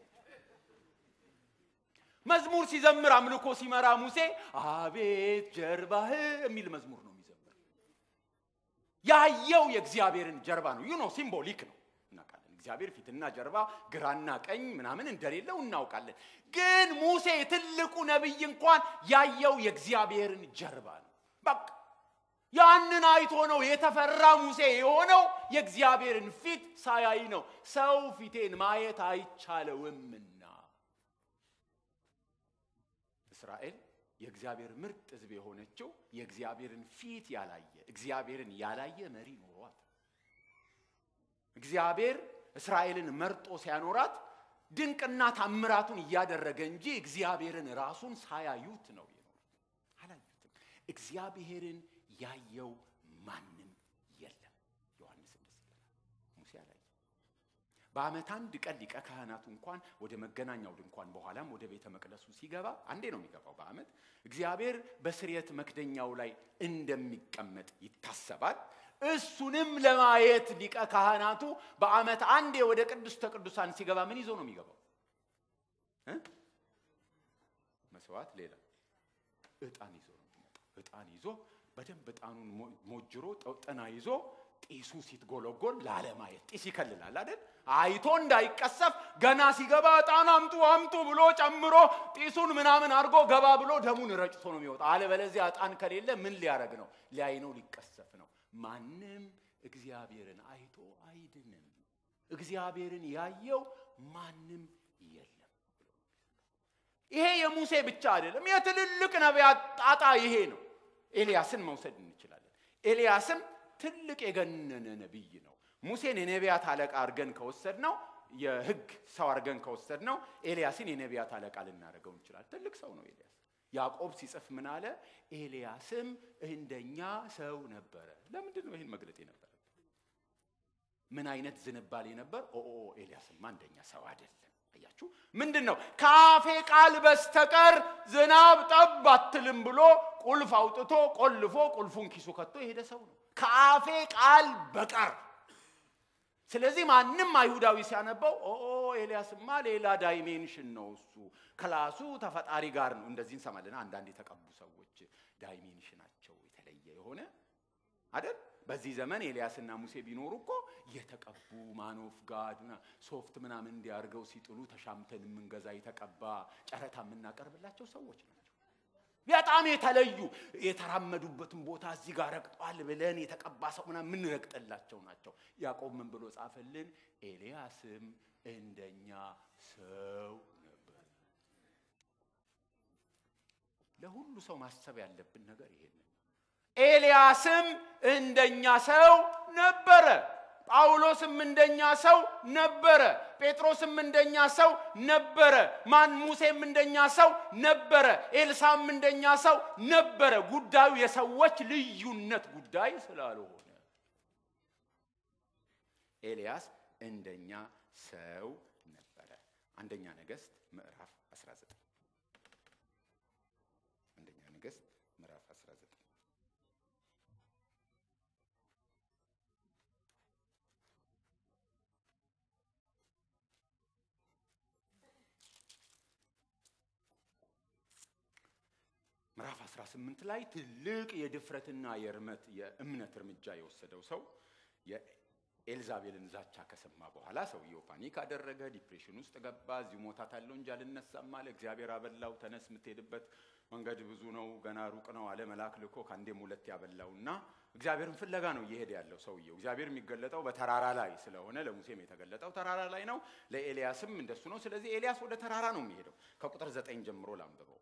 መዝሙር ሲዘምር አምልኮ ሲመራ ሙሴ አቤት ጀርባህ የሚል መዝሙር ነው የሚዘምር። ያየው የእግዚአብሔርን ጀርባ ነው። ዩ ኖ ሲምቦሊክ ነው እናውቃለን። እግዚአብሔር ፊትና ጀርባ ግራና ቀኝ ምናምን እንደሌለው እናውቃለን። ግን ሙሴ ትልቁ ነቢይ እንኳን ያየው የእግዚአብሔርን ጀርባ ነው። በቃ ያንን አይቶ ነው የተፈራ ሙሴ የሆነው። የእግዚአብሔርን ፊት ሳያይ ነው። ሰው ፊቴን ማየት አይቻለውምና እስራኤል የእግዚአብሔር ምርጥ ሕዝብ የሆነችው የእግዚአብሔርን ፊት ያላየ እግዚአብሔርን ያላየ መሪ ኖሯት እግዚአብሔር እስራኤልን መርጦ ሲያኖራት ድንቅና ታምራቱን እያደረገ እንጂ እግዚአብሔርን ራሱን ሳያዩት ነው የኖሩት። አላዩትም። እግዚአብሔርን ያየው ማንም የለም። ዮሐንስ እንደዚህ ይላል። ሙሴ አላየ። በዓመት አንድ ቀን ሊቀ ካህናቱ እንኳን ወደ መገናኛው ድንኳን በኋላም ወደ ቤተ መቅደሱ ሲገባ አንዴ ነው የሚገባው በዓመት እግዚአብሔር በስርየት መክደኛው ላይ እንደሚቀመጥ ይታሰባል። እሱንም ለማየት ሊቀ ካህናቱ በዓመት አንዴ ወደ ቅድስተ ቅዱሳን ሲገባ ምን ይዞ ነው የሚገባው? እ? መስዋዕት ሌላ ዕጣን ይዞ ነው የሚመጣው። ዕጣን ይዞ በደንብ ዕጣኑን ሞ- ሞጅሮ ጠ- ጥና ይዞ ጢሱ ሲትጎለጎል ላለማየት ጢስ ይከልላል አይደል? አይቶ እንዳይቀሰፍ ገና ሲገባ ዕጣን አምጡ አምጡ ብሎ ጨምሮ ጢሱን ምናምን አድርጎ ገባ ብሎ ደሙን ረጭቶ ነው የሚወጣ። አለበለዚያ ዕጣን ከሌለ ምን ሊያደርግ ነው? ሊያይ ነው፣ ሊቀሰፍ ነው። ማንም እግዚአብሔርን አይቶ አይድንም። እግዚአብሔርን ያየው ማንም የለም። ይሄ የሙሴ ብቻ አይደለም፣ የትልልቅ ነቢያት ጣጣ ይሄ ነው። ኤልያስን መውሰድ እንችላለን። ኤልያስም ትልቅ የገነነ ነቢይ ነው። ሙሴን የነቢያት አለቃ አድርገን ከወሰድ ነው የሕግ ሰው አድርገን ከወሰድ ነው ኤልያስን የነቢያት አለቃ ልናደርገው እንችላለን። ትልቅ ሰው ነው ኤልያስ። ያዕቆብ ሲጽፍ ምን አለ? ኤልያስም እንደኛ ሰው ነበረ። ለምንድን ነው ይህን መግለጥ የነበረ? ምን አይነት ዝንባሌ ነበር? ኦ ኦ ኤልያስማ እንደኛ ሰው አይደለም። አያችሁ፣ ምንድን ነው ከአፌ ቃል በስተቀር ዝናብ ጠብ አትልም ብሎ ቁልፍ አውጥቶ ቆልፎ ቁልፉን ኪሱ ከቶ የሄደ ሰው ነው። ከአፌ ቃል በቀር ስለዚህ ማንም አይሁዳዊ ሲያነበው ኦ ኤልያስማ ሌላ ዳይሜንሽን ነው እሱ ክላሱ ተፈጣሪ ጋር ነው። እንደዚህ እንሰማለን። አንዳንድ የተቀቡ ሰዎች ዳይሜንሽናቸው የተለየ የሆነ አይደል? በዚህ ዘመን ኤልያስና ሙሴ ቢኖሩ እኮ የተቀቡ ማኖፍ ጋድ ሶፍት ምናምን እንዲያርገው ሲጥሉ ተሻምተን የምንገዛ የተቀባ ጨረታ የምናቀርብላቸው ሰዎች ናቸው። በጣም የተለዩ የተራመዱበትን ቦታ እዚህ ጋር ረግጧል ብለን የተቀባ ሰው ምናምን የምንረግጥላቸው ናቸው። ያዕቆብ ምን ብሎ ጻፈልን? ኤልያስም እንደኛ ሰው ነበር። ለሁሉ ሰው ማሰብ ያለብን ነገር ይሄንን ኤልያስም እንደኛ ሰው ነበረ። ጳውሎስም እንደኛ ሰው ነበረ። ጴጥሮስም እንደኛ ሰው ነበረ። ማን ሙሴም እንደኛ ሰው ነበረ። ኤልሳም እንደኛ ሰው ነበረ። ጉዳዩ የሰዎች ልዩነት ጉዳይ ስላልሆነ ኤልያስ እንደኛ ሰው ነበረ። አንደኛ ነገሥት ምዕራፍ 19 አንደኛ ነገሥት ምዕራፍ 19 ምዕራፍ 18 ላይ ትልቅ የድፍረትና የእርመት የእምነት እርምጃ የወሰደው ሰው የኤልዛቤልን ዛቻ ከሰማ በኋላ ሰውየው ፓኒክ አደረገ፣ ዲፕሬሽን ውስጥ ገባ። እዚሁ ሞታታለሁ እንጂ አልነሳም አለ። እግዚአብሔር አበላው። ተነስ፣ የምትሄድበት መንገድ ብዙ ነው፣ ገና ሩቅ ነው አለ። መልአክ ልኮ ከአንዴም ሁለት ያበላውና እግዚአብሔርን ፍለጋ ነው እየሄደ ያለው ሰውየው። እግዚአብሔር የሚገለጠው በተራራ ላይ ስለሆነ ለሙሴም የተገለጠው ተራራ ላይ ነው፣ ለኤልያስም እንደሱ ነው። ስለዚህ ኤልያስ ወደ ተራራ ነው የሚሄደው። ከቁጥር ዘጠኝ ጀምሮ ላንብበው።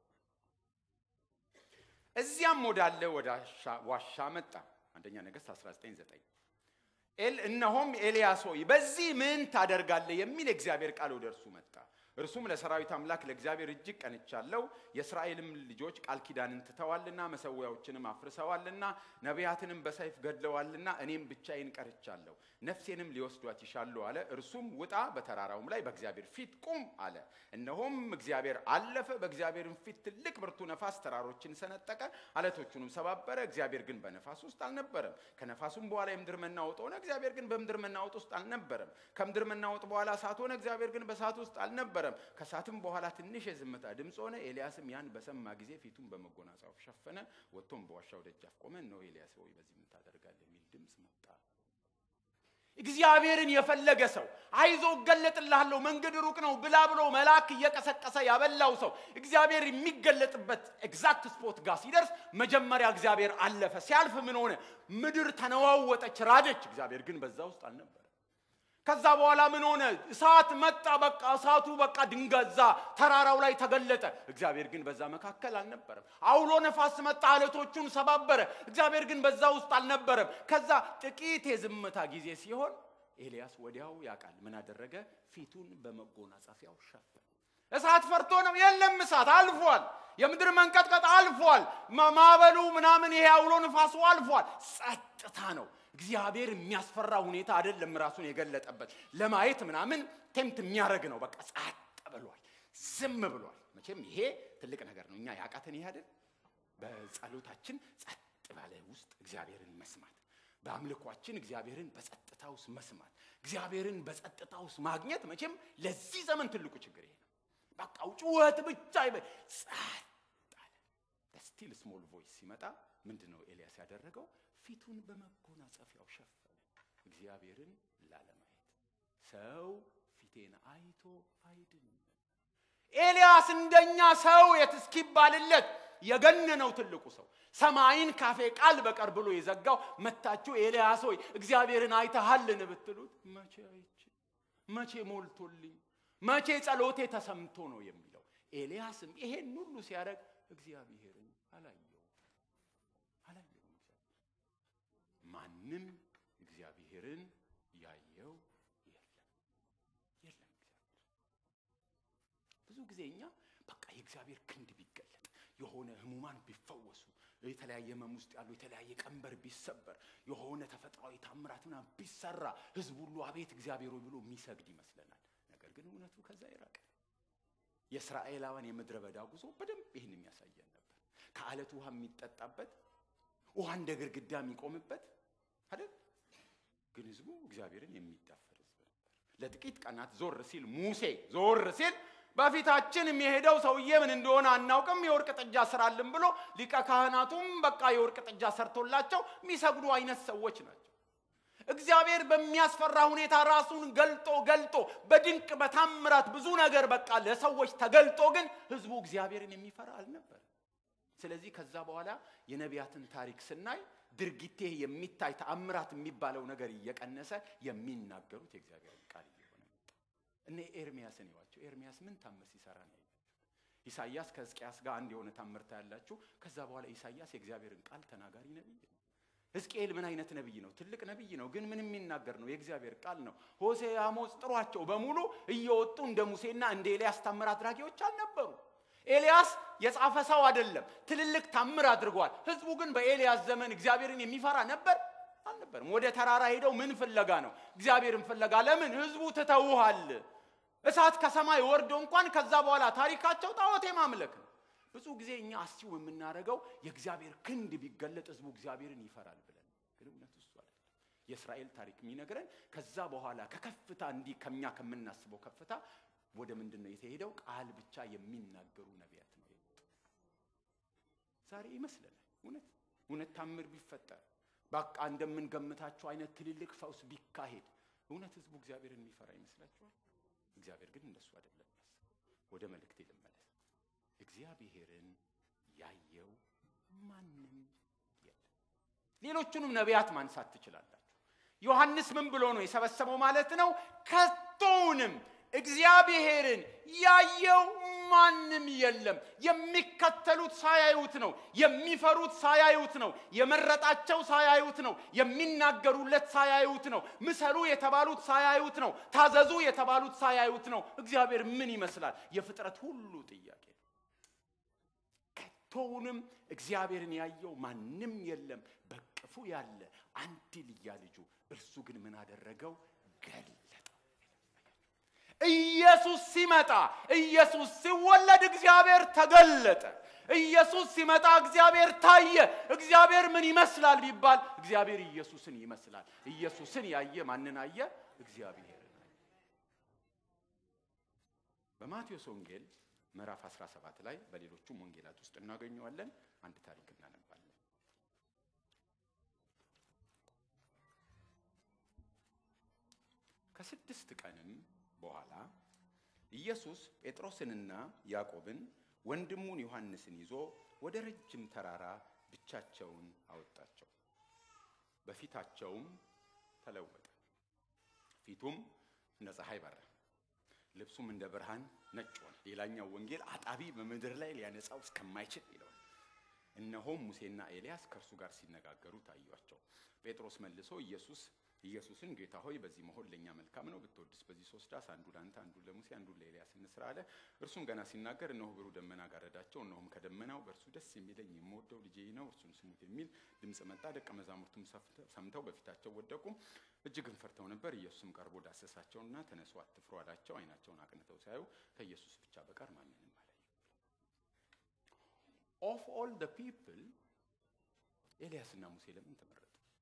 እዚያም ወዳለ ወደ ዋሻ መጣ። አንደኛ ነገሥት 19፥9 ኤል እነሆም ኤልያስ ሆይ በዚህ ምን ታደርጋለህ? የሚል የእግዚአብሔር ቃል ወደ እርሱ መጣ። እርሱም ለሰራዊት አምላክ ለእግዚአብሔር እጅግ ቀንቻለሁ፣ የእስራኤልም ልጆች ቃል ኪዳንን ትተዋልና መሰዊያዎችንም አፍርሰዋልና ነቢያትንም በሰይፍ ገድለዋልና እኔም ብቻዬን ቀርቻለሁ፣ ነፍሴንም ሊወስዷት ይሻሉ አለ። እርሱም ውጣ፣ በተራራውም ላይ በእግዚአብሔር ፊት ቁም አለ። እነሆም እግዚአብሔር አለፈ፣ በእግዚአብሔርም ፊት ትልቅ ብርቱ ነፋስ ተራሮችን ሰነጠቀ፣ አለቶቹንም ሰባበረ። እግዚአብሔር ግን በነፋስ ውስጥ አልነበረም። ከነፋሱም በኋላ የምድር መናወጥ ሆነ፣ እግዚአብሔር ግን በምድር መናወጥ ውስጥ አልነበረም። ከምድር መናወጥ በኋላ እሳት ሆነ፣ እግዚአብሔር ግን በእሳት ውስጥ አልነበረም። ከእሳትም በኋላ ትንሽ የዝምታ ድምፅ ሆነ። ኤልያስም ያን በሰማ ጊዜ ፊቱን በመጎናጸፍ ሸፈነ፣ ወጥቶም በዋሻው ደጃፍ ቆመ። እነሆ ኤልያስ ሆይ በዚህ ምን ታደርጋለህ? የሚል ድምፅ መጣ። እግዚአብሔርን የፈለገ ሰው አይዞ እገለጥልሃለሁ መንገድ ሩቅ ነው ብላ ብሎ መልአክ እየቀሰቀሰ ያበላው ሰው እግዚአብሔር የሚገለጥበት ኤግዛክት ስፖት ጋር ሲደርስ መጀመሪያ እግዚአብሔር አለፈ። ሲያልፍ ምን ሆነ? ምድር ተነዋወጠች፣ ራደች። እግዚአብሔር ግን በዛ ውስጥ አልነበረ። ከዛ በኋላ ምን ሆነ? እሳት መጣ። በቃ እሳቱ በቃ ድንገዛ ተራራው ላይ ተገለጠ። እግዚአብሔር ግን በዛ መካከል አልነበረም። አውሎ ነፋስ መጣ፣ አለቶቹን ሰባበረ። እግዚአብሔር ግን በዛ ውስጥ አልነበረም። ከዛ ጥቂት የዝምታ ጊዜ ሲሆን ኤልያስ ወዲያው ያውቃል። ምን አደረገ? ፊቱን በመጎናጸፊያው ሸፈነ። እሳት ፈርቶ ነው? የለም፣ እሳት አልፏል። የምድር መንቀጥቀጥ አልፏል። ማዕበሉ ምናምን ይሄ አውሎ ንፋሱ አልፏል። ጸጥታ ነው። እግዚአብሔር የሚያስፈራ ሁኔታ አይደለም ራሱን የገለጠበት ለማየት ምናምን ቴምት የሚያደርግ ነው። በቃ ጸጥ ብሏል፣ ዝም ብሏል። መቼም ይሄ ትልቅ ነገር ነው። እኛ ያቃተን ይሄ አይደል? በጸሎታችን ጸጥ ባለ ውስጥ እግዚአብሔርን መስማት፣ በአምልኳችን እግዚአብሔርን በጸጥታ ውስጥ መስማት፣ እግዚአብሔርን በጸጥታ ውስጥ ማግኘት መቼም ለዚህ ዘመን ትልቁ ችግር ይሄ ነው። በቃ ጩኸት ብቻ ይበ ጸጥ አለ። ስቲል ስሞል ቮይስ ሲመጣ ምንድን ነው ኤልያስ ያደረገው? ፊቱን በመጎናጸፊያው ሸፈነ፣ እግዚአብሔርን ላለማየት። ሰው ፊቴን አይቶ አይድንም። ኤልያስ እንደኛ ሰው የት እስኪባልለት የገነነው ትልቁ ሰው ሰማይን ካፌ ቃል በቀር ብሎ የዘጋው መታችሁ ኤልያስ ሆይ እግዚአብሔርን አይተሃልን ብትሉት መቼ አይቼ መቼ ሞልቶልኝ መቼ ጸሎቴ ተሰምቶ ነው የሚለው። ኤልያስም ይሄን ሁሉ ሲያደርግ እግዚአብሔርን አላየው አላየውም። ማንም እግዚአብሔርን ያየው የለም የለም። እግዚአብሔር ብዙ ጊዜ እኛ በቃ የእግዚአብሔር ክንድ ቢገለጥ የሆነ ህሙማን ቢፈወሱ የተለያየ ህመም ውስጥ ያሉ የተለያየ ቀንበር ቢሰበር የሆነ ተፈጥሯዊ ታምራት ምናምን ቢሰራ ህዝብ ሁሉ አቤት እግዚአብሔር ሆይ ብሎ የሚሰግድ ይመስለናል። ነገር ግን እውነቱ ከዛ የራቀ ነው። የእስራኤላውያን የምድረ በዳ ጉዞ በደንብ ይህን የሚያሳየን ነበር። ከአለት ውሃ የሚጠጣበት ውሃ እንደ ግድግዳ የሚቆምበት አይደል? ግን ህዝቡ እግዚአብሔርን የሚዳፈር ህዝብ ነበር። ለጥቂት ቀናት ዞር ሲል ሙሴ ዞር ሲል በፊታችን የሚሄደው ሰውዬ ምን እንደሆነ አናውቅም፣ የወርቅ ጥጃ ስራልን ብሎ ሊቀ ካህናቱም በቃ የወርቅ ጥጃ ሰርቶላቸው የሚሰግዱ አይነት ሰዎች ናቸው። እግዚአብሔር በሚያስፈራ ሁኔታ ራሱን ገልጦ ገልጦ በድንቅ በታምራት ብዙ ነገር በቃ ለሰዎች ተገልጦ ግን ህዝቡ እግዚአብሔርን የሚፈራ አልነበር። ስለዚህ ከዛ በኋላ የነቢያትን ታሪክ ስናይ ድርጊቴ የሚታይ ተአምራት የሚባለው ነገር እየቀነሰ የሚናገሩት የእግዚአብሔርን ቃል እየሆነ መጣ። እነ ኤርሚያስን ይዋቸው። ኤርሚያስ ምን ታምር ሲሰራ ነው ያያችሁ? ኢሳይያስ ከሕዝቅያስ ጋር አንድ የሆነ ታምር ታያላችሁ። ከዛ በኋላ ኢሳይያስ የእግዚአብሔርን ቃል ተናጋሪ ነቢይ ነው። ሕዝቅኤል ምን አይነት ነቢይ ነው? ትልቅ ነቢይ ነው፣ ግን ምን የሚናገር ነው? የእግዚአብሔር ቃል ነው። ሆሴ፣ አሞጽ ጥሯቸው በሙሉ እየወጡ እንደ ሙሴና እንደ ኤልያስ ታምር አድራጊዎች አልነበሩ። ኤልያስ የጻፈ ሰው አይደለም፣ ትልልቅ ታምር አድርጓል። ህዝቡ ግን በኤልያስ ዘመን እግዚአብሔርን የሚፈራ ነበር አልነበርም። ወደ ተራራ ሄደው ምን ፍለጋ ነው? እግዚአብሔርን ፍለጋ። ለምን? ህዝቡ ትተውሃል። እሳት ከሰማይ ወርዶ እንኳን ከዛ በኋላ ታሪካቸው ጣዖት ማምለክ ነው። ብዙ ጊዜ እኛ አስቲው የምናደርገው የእግዚአብሔር ክንድ ቢገለጥ ህዝቡ እግዚአብሔርን ይፈራል ብለን፣ ግን እውነቱ እሱ አይደለም። የእስራኤል ታሪክ የሚነግረን ከዛ በኋላ ከከፍታ እንዲህ ከኛ ከምናስበው ከፍታ ወደ ምንድን ነው የተሄደው? ቃል ብቻ የሚናገሩ ነቢያት ነው የመጡ። ዛሬ ይመስለናል እውነት እውነት ታምር ቢፈጠር በቃ እንደምንገምታቸው አይነት ትልልቅ ፈውስ ቢካሄድ እውነት ህዝቡ እግዚአብሔርን የሚፈራ ይመስላችኋል? እግዚአብሔር ግን እንደሱ አይደለም ያስበው። ወደ መልእክቴ ልመለስ። እግዚአብሔርን ያየው ማንም የለም። ሌሎቹንም ነቢያት ማንሳት ትችላላችሁ። ዮሐንስ ምን ብሎ ነው የሰበሰበው ማለት ነው? ከቶውንም እግዚአብሔርን ያየው ማንም የለም። የሚከተሉት ሳያዩት ነው። የሚፈሩት ሳያዩት ነው። የመረጣቸው ሳያዩት ነው። የሚናገሩለት ሳያዩት ነው። ምሰሉ የተባሉት ሳያዩት ነው። ታዘዙ የተባሉት ሳያዩት ነው። እግዚአብሔር ምን ይመስላል? የፍጥረት ሁሉ ጥያቄ ነው። ከቶውንም እግዚአብሔርን ያየው ማንም የለም። በቅፉ ያለ አንድ ልያ ልጁ እርሱ ግን ምን አደረገው? ገለጠው። ኢየሱስ ሲመጣ ኢየሱስ ሲወለድ እግዚአብሔር ተገለጠ። ኢየሱስ ሲመጣ እግዚአብሔር ታየ። እግዚአብሔር ምን ይመስላል ቢባል እግዚአብሔር ኢየሱስን ይመስላል። ኢየሱስን ያየ ማንን አየ? እግዚአብሔርን አየ። በማቴዎስ ወንጌል ምዕራፍ 17 ላይ በሌሎቹም ወንጌላት ውስጥ እናገኘዋለን። አንድ ታሪክ እናነባለን። ከስድስት ቀንም በኋላ ኢየሱስ ጴጥሮስንና ያዕቆብን ወንድሙን ዮሐንስን ይዞ ወደ ረጅም ተራራ ብቻቸውን አወጣቸው። በፊታቸውም ተለወጠ። ፊቱም እንደ ፀሐይ በራ፣ ልብሱም እንደ ብርሃን ነጭ ሆነ። ሌላኛው ወንጌል አጣቢ በምድር ላይ ሊያነጻው እስከማይችል ይለዋል። እነሆም ሙሴና ኤልያስ ከእርሱ ጋር ሲነጋገሩ ታዩአቸው። ጴጥሮስ መልሶ ኢየሱስ ኢየሱስን ጌታ ሆይ በዚህ መሆን ለእኛ መልካም ነው፣ ብትወድስ በዚህ ሶስት ዳስ አንዱ ለአንተ አንዱ ለሙሴ አንዱ ለኤልያስ እንስራ አለ። እርሱም ገና ሲናገር እነሆ ብሩህ ደመና ጋረዳቸው። እነሆም ከደመናው በእርሱ ደስ የሚለኝ የምወደው ልጄ ነው፣ እርሱን ስሙት የሚል ድምፅ መጣ። ደቀ መዛሙርቱም ሰምተው በፊታቸው ወደቁ፣ እጅግም ፈርተው ነበር። ኢየሱስም ቀርቦ ዳሰሳቸውና ተነሱ፣ አትፍሩ አላቸው። ዓይናቸውን አቅንተው ሲያዩ ከኢየሱስ ብቻ በቀር ማንንም አላዩ። ኦፍ ኦል ደ ፒፕል ኤልያስና ሙሴ ለምን ተመረጡ?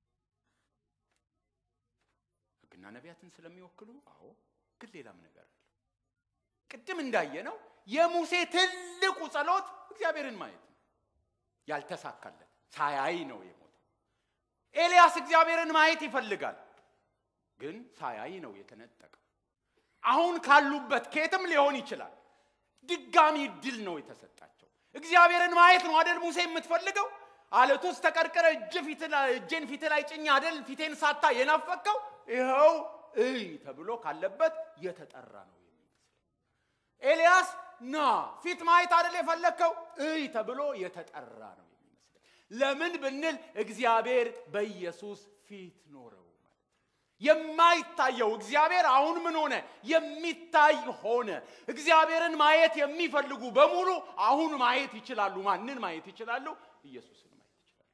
ሕግና ነቢያትን ስለሚወክሉ? አዎ። ግን ሌላም ነገር አለ። ቅድም እንዳየነው የሙሴ ትልቁ ጸሎት እግዚአብሔርን ማየት ነው። ያልተሳካለት ሳያይ ነው የሞተው። ኤልያስ እግዚአብሔርን ማየት ይፈልጋል፣ ግን ሳያይ ነው የተነጠቀው። አሁን ካሉበት ከየትም ሊሆን ይችላል። ድጋሚ እድል ነው የተሰጣቸው። እግዚአብሔርን ማየት ነው አደል ሙሴ የምትፈልገው? አለት ውስጥ ተቀርቅረ እጄን ፊት ላይ ጭኝ አደል ፊቴን ሳታ የናፈቀው? ይኸው እይ ተብሎ ካለበት የተጠራ ነው የሚመስለው። ኤልያስ ና ፊት ማየት አደል የፈለግከው? እይ ተብሎ የተጠራ ነው የሚመስለው። ለምን ብንል እግዚአብሔር በኢየሱስ ፊት ኖረው የማይታየው እግዚአብሔር አሁን ምን ሆነ? የሚታይ ሆነ። እግዚአብሔርን ማየት የሚፈልጉ በሙሉ አሁን ማየት ይችላሉ። ማንን ማየት ይችላሉ? ኢየሱስን ማየት ይችላሉ።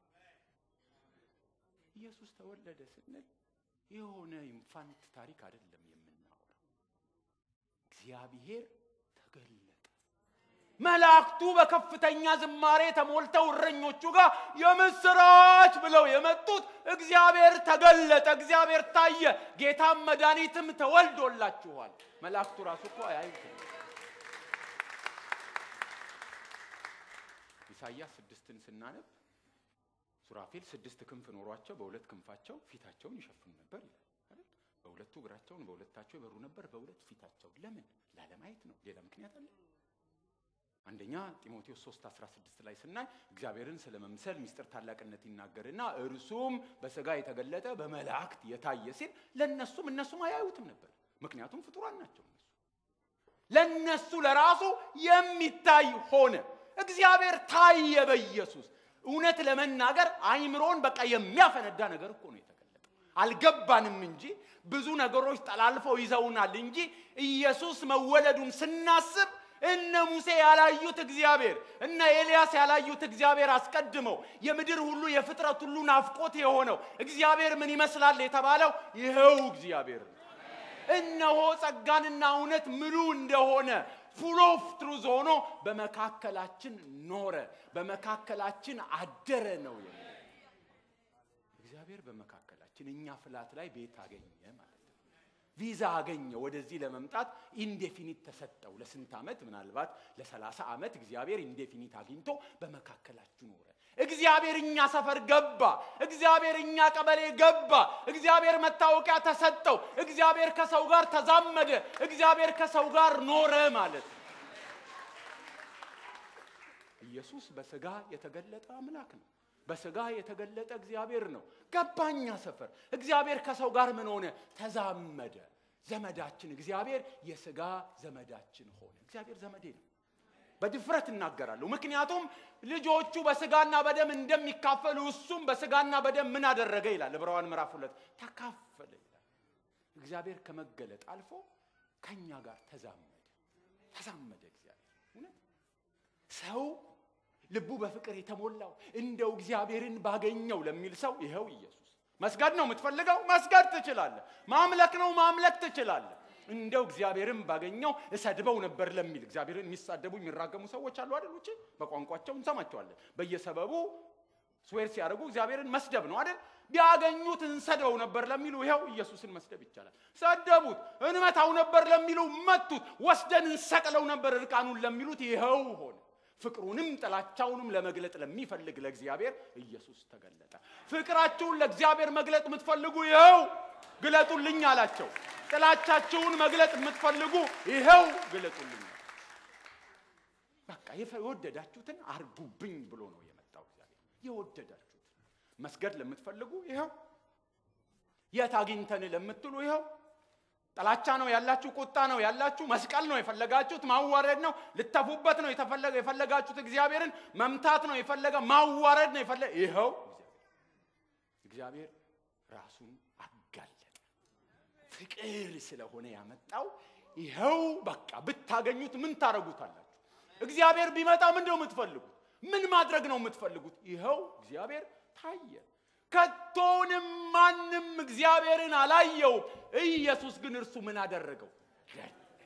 ኢየሱስ ተወለደ ስንል የሆነ ኢንፋንት ታሪክ አይደለም የምናወራው። እግዚአብሔር ተገለጠ። መላእክቱ በከፍተኛ ዝማሬ ተሞልተው እረኞቹ ጋር የምስራች ብለው የመጡት እግዚአብሔር ተገለጠ፣ እግዚአብሔር ታየ፣ ጌታም መድኃኒትም ተወልዶላችኋል። መላእክቱ ራሱ እኮ አያዩትም። ኢሳይያስ ስድስትን ስናነብ ሱራፌል ስድስት ክንፍ ኖሯቸው በሁለት ክንፋቸው ፊታቸውን ይሸፍኑ ነበር ይላል አይደል? በሁለቱ እግራቸውን በሁለታቸው ይበሩ ነበር፣ በሁለት ፊታቸው። ለምን? ላለማየት ነው። ሌላ ምክንያት አለ? አንደኛ ጢሞቴዎስ 3 16 ላይ ስናይ እግዚአብሔርን ስለ መምሰል ምስጢር ታላቅነት ይናገርና እርሱም በስጋ የተገለጠ በመላእክት የታየ ሲል ለነሱም እነሱም አያዩትም ነበር። ምክንያቱም ፍጡራን ናቸው እነሱ። ለነሱ ለራሱ የሚታይ ሆነ። እግዚአብሔር ታየ በኢየሱስ። እውነት ለመናገር አይምሮን በቃ የሚያፈነዳ ነገር እኮ ነው የተገለጠው። አልገባንም እንጂ ብዙ ነገሮች ጠላልፈው ይዘውናል እንጂ ኢየሱስ መወለዱን ስናስብ እነ ሙሴ ያላዩት እግዚአብሔር እነ ኤልያስ ያላዩት እግዚአብሔር አስቀድመው የምድር ሁሉ የፍጥረት ሁሉ ናፍቆት የሆነው እግዚአብሔር ምን ይመስላል የተባለው ይኸው እግዚአብሔር ነው። እነሆ ጸጋንና እውነት ምሉ እንደሆነ ፉል ኦፍ ትሩዝ ሆኖ በመካከላችን ኖረ፣ በመካከላችን አደረ ነው የሚለው። እግዚአብሔር በመካከላችን እኛ ፍላት ላይ ቤት አገኘ ማለት ነው። ቪዛ አገኘ። ወደዚህ ለመምጣት ኢንዴፊኒት ተሰጠው። ለስንት ዓመት? ምናልባት ለሰላሳ ዓመት እግዚአብሔር ኢንዴፊኒት አግኝቶ በመካከላችሁ ኖረ። እግዚአብሔር እኛ ሰፈር ገባ። እግዚአብሔር እኛ ቀበሌ ገባ። እግዚአብሔር መታወቂያ ተሰጠው። እግዚአብሔር ከሰው ጋር ተዛመደ። እግዚአብሔር ከሰው ጋር ኖረ ማለት ነው። ኢየሱስ በስጋ የተገለጠ አምላክ ነው። በስጋ የተገለጠ እግዚአብሔር ነው። ገባኛ ሰፈር እግዚአብሔር ከሰው ጋር ምን ሆነ? ተዛመደ። ዘመዳችን እግዚአብሔር የስጋ ዘመዳችን ሆነ። እግዚአብሔር ዘመዴ ነው። በድፍረት እናገራለሁ። ምክንያቱም ልጆቹ በስጋና በደም እንደሚካፈሉ እሱም በስጋና በደም ምን አደረገ ይላል ዕብራውያን ምዕራፍ ሁለት ተካፈለ ይላል። እግዚአብሔር ከመገለጥ አልፎ ከኛ ጋር ተዛመደ ተዛመደ። እግዚአብሔር እውነት ሰው ልቡ በፍቅር የተሞላው እንደው እግዚአብሔርን ባገኘው ለሚል ሰው ይኸው ኢየሱስ። መስገድ ነው የምትፈልገው? መስገድ ትችላለህ። ማምለክ ነው ማምለክ ትችላለህ። እንደው እግዚአብሔርን ባገኘው እሰድበው ነበር ለሚል እግዚአብሔርን የሚሳደቡ የሚራገሙ ሰዎች አሉ አይደል? ውጪ በቋንቋቸው እንሰማቸዋለን። በየሰበቡ ስዌር ሲያደርጉ እግዚአብሔርን መስደብ ነው አይደል? ቢያገኙት እንሰድበው ነበር ለሚሉ ይኸው ኢየሱስን መስደብ ይቻላል። ሰደቡት። እንመታው ነበር ለሚሉ መቱት። ወስደን እንሰቅለው ነበር እርቃኑን ለሚሉት ይኸው ሆነ። ፍቅሩንም ጥላቻውንም ለመግለጥ ለሚፈልግ ለእግዚአብሔር ኢየሱስ ተገለጠ። ፍቅራችሁን ለእግዚአብሔር መግለጥ የምትፈልጉ ይኸው ግለጡልኝ አላቸው። ጥላቻችሁን መግለጥ የምትፈልጉ ይኸው ግለጡልኝ። በቃ የወደዳችሁትን አርጉብኝ ብሎ ነው የመጣው እግዚአብሔር። የወደዳችሁትን መስገድ ለምትፈልጉ ይኸው፣ የት አግኝተን ለምትሉ ይኸው ጥላቻ ነው ያላችሁ፣ ቁጣ ነው ያላችሁ፣ መስቀል ነው የፈለጋችሁት፣ ማዋረድ ነው ልተፉበት ነው የፈለጋችሁት፣ እግዚአብሔርን መምታት ነው የፈለገ ማዋረድ ነው የፈለገ ይኸው እግዚአብሔር ራሱን አጋለጠ። ፍቅር ስለሆነ ያመጣው ይኸው በቃ ብታገኙት ምን ታረጉታላችሁ? እግዚአብሔር ቢመጣ ምንድን ነው የምትፈልጉት? ምን ማድረግ ነው የምትፈልጉት? ይኸው እግዚአብሔር ታየ። ከቶንም ማንም እግዚአብሔርን አላየውም። ኢየሱስ ግን እርሱ ምን አደረገው? ገለጠ።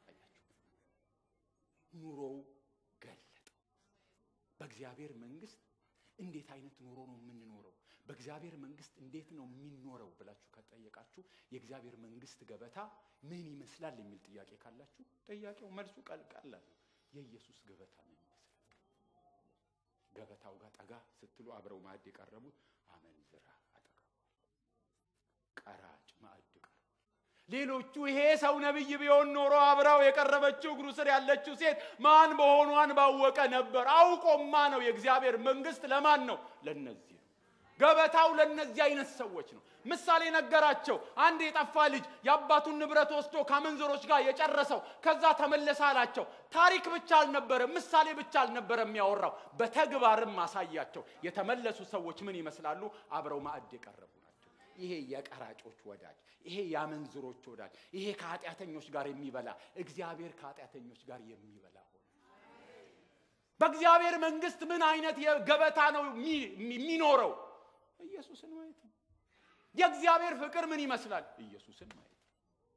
ኑሮው ገለጠው። በእግዚአብሔር መንግስት እንዴት አይነት ኑሮ ነው የምንኖረው? በእግዚአብሔር መንግስት እንዴት ነው የሚኖረው ብላችሁ ከጠየቃችሁ የእግዚአብሔር መንግስት ገበታ ምን ይመስላል የሚል ጥያቄ ካላችሁ ጥያቄው መልሱ ቀላል የኢየሱስ ገበታ ነው ይመስላል። ገበታው ጋር ጠጋ ስትሉ አብረው ማዕድ የቀረቡት አመንዝራ አጠገቡ፣ ቀራጭ ማዕድ ቀርቧል። ሌሎቹ ይሄ ሰው ነቢይ ቢሆን ኖሮ አብረው የቀረበችው እግሩ ስር ያለችው ሴት ማን መሆኗን ባወቀ ነበር። አውቆማ ነው። የእግዚአብሔር መንግስት ለማን ነው? ለነዚህ ነው። ገበታው ለነዚህ አይነት ሰዎች ነው። ምሳሌ ነገራቸው። አንድ የጠፋ ልጅ የአባቱን ንብረት ወስዶ ከአመንዝሮች ጋር የጨረሰው ከዛ ተመለሰ አላቸው። ታሪክ ብቻ አልነበረም፣ ምሳሌ ብቻ አልነበረም የሚያወራው፣ በተግባርም አሳያቸው። የተመለሱ ሰዎች ምን ይመስላሉ? አብረው ማዕድ የቀረቡ ናቸው። ይሄ የቀራጮች ወዳጅ፣ ይሄ የአመንዝሮች ወዳጅ፣ ይሄ ከኃጢአተኞች ጋር የሚበላ እግዚአብሔር ከኃጢአተኞች ጋር የሚበላ ሆነ። በእግዚአብሔር መንግስት ምን አይነት የገበታ ነው የሚኖረው? ኢየሱስን ማየት ነው። የእግዚአብሔር ፍቅር ምን ይመስላል? ኢየሱስን ማየት ነው።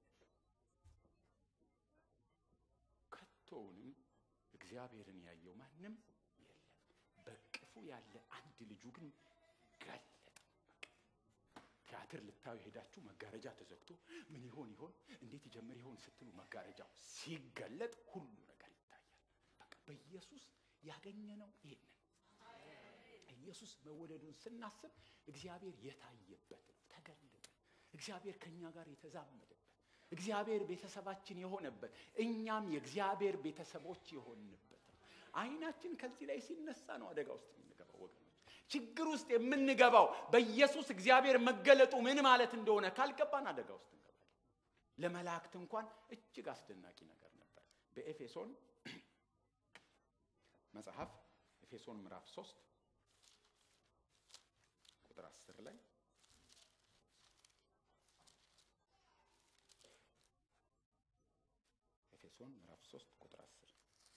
ከቶውንም እግዚአብሔርን ያየው ማንም የለም። በቅፉ ያለ አንድ ልጁ ግን ገለጠ። ቲያትር ልታዩ ሄዳችሁ መጋረጃ ተዘግቶ ምን ይሆን ይሆን እንዴት ይጀምር ይሆን ስትሉ መጋረጃው ሲገለጥ ሁሉ ነገር ይታያል። በቃ በኢየሱስ ያገኘነው ይሄንን ኢየሱስ መወደዱን ስናስብ እግዚአብሔር የታየበት ነው፣ ተገለጠ። እግዚአብሔር ከእኛ ጋር የተዛመደበት፣ እግዚአብሔር ቤተሰባችን የሆነበት፣ እኛም የእግዚአብሔር ቤተሰቦች የሆንበት ነው። አይናችን ከዚህ ላይ ሲነሳ ነው አደጋ ውስጥ የምንገባው ወገኖች። ችግር ውስጥ የምንገባው በኢየሱስ እግዚአብሔር መገለጡ ምን ማለት እንደሆነ ካልገባን አደጋ ውስጥ እንገባለን። ለመላእክት እንኳን እጅግ አስደናቂ ነገር ነበር። በኤፌሶን መጽሐፍ ኤፌሶን ምዕራፍ 3 ቁጥር 10 ላይ ኤፌሶን ምዕራፍ 3 ቁጥር 10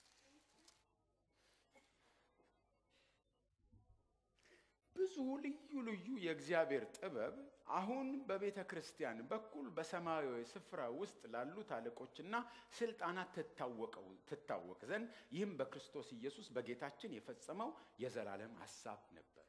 ብዙ ልዩ ልዩ የእግዚአብሔር ጥበብ አሁን በቤተ ክርስቲያን በኩል በሰማያዊ ስፍራ ውስጥ ላሉት አለቆችና ስልጣናት ትታወቅ ዘንድ ይህም በክርስቶስ ኢየሱስ በጌታችን የፈጸመው የዘላለም ሐሳብ ነበር።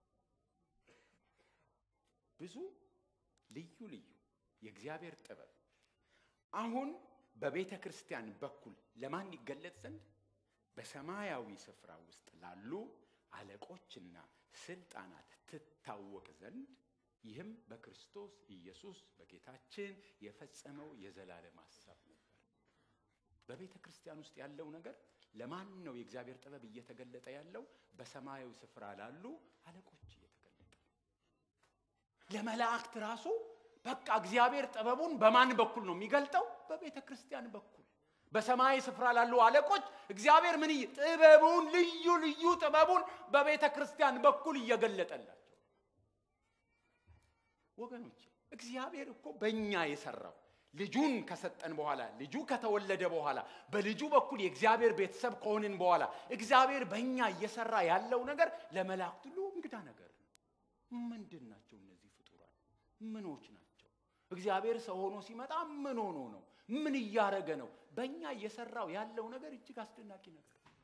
ብዙ ልዩ ልዩ የእግዚአብሔር ጥበብ አሁን በቤተ ክርስቲያን በኩል ለማን ይገለጥ ዘንድ በሰማያዊ ስፍራ ውስጥ ላሉ አለቆችና ስልጣናት ትታወቅ ዘንድ ይህም በክርስቶስ ኢየሱስ በጌታችን የፈጸመው የዘላለም ሐሳብ ነበር። በቤተ ክርስቲያን ውስጥ ያለው ነገር ለማን ነው? የእግዚአብሔር ጥበብ እየተገለጠ ያለው በሰማያዊ ስፍራ ላሉ አለቆች እየተገለጠ ነው። ለመላእክት ራሱ በቃ እግዚአብሔር ጥበቡን በማን በኩል ነው የሚገልጠው? በቤተ ክርስቲያን በኩል በሰማይ ስፍራ ላሉ አለቆች እግዚአብሔር ምን ጥበቡን ልዩ ልዩ ጥበቡን በቤተ ክርስቲያን በኩል እየገለጠላቸው ወገኖች፣ እግዚአብሔር እኮ በእኛ የሰራው ልጁን ከሰጠን በኋላ ልጁ ከተወለደ በኋላ በልጁ በኩል የእግዚአብሔር ቤተሰብ ከሆንን በኋላ እግዚአብሔር በእኛ እየሰራ ያለው ነገር ለመላእክት ሁሉ እንግዳ ነገር ነው። ምንድን ናቸው እነዚህ ፍጡራን? ምኖች ናቸው? እግዚአብሔር ሰው ሆኖ ሲመጣ ምን ሆኖ ነው? ምን እያረገ ነው? በእኛ እየሰራው ያለው ነገር እጅግ አስደናቂ ነገር ነው።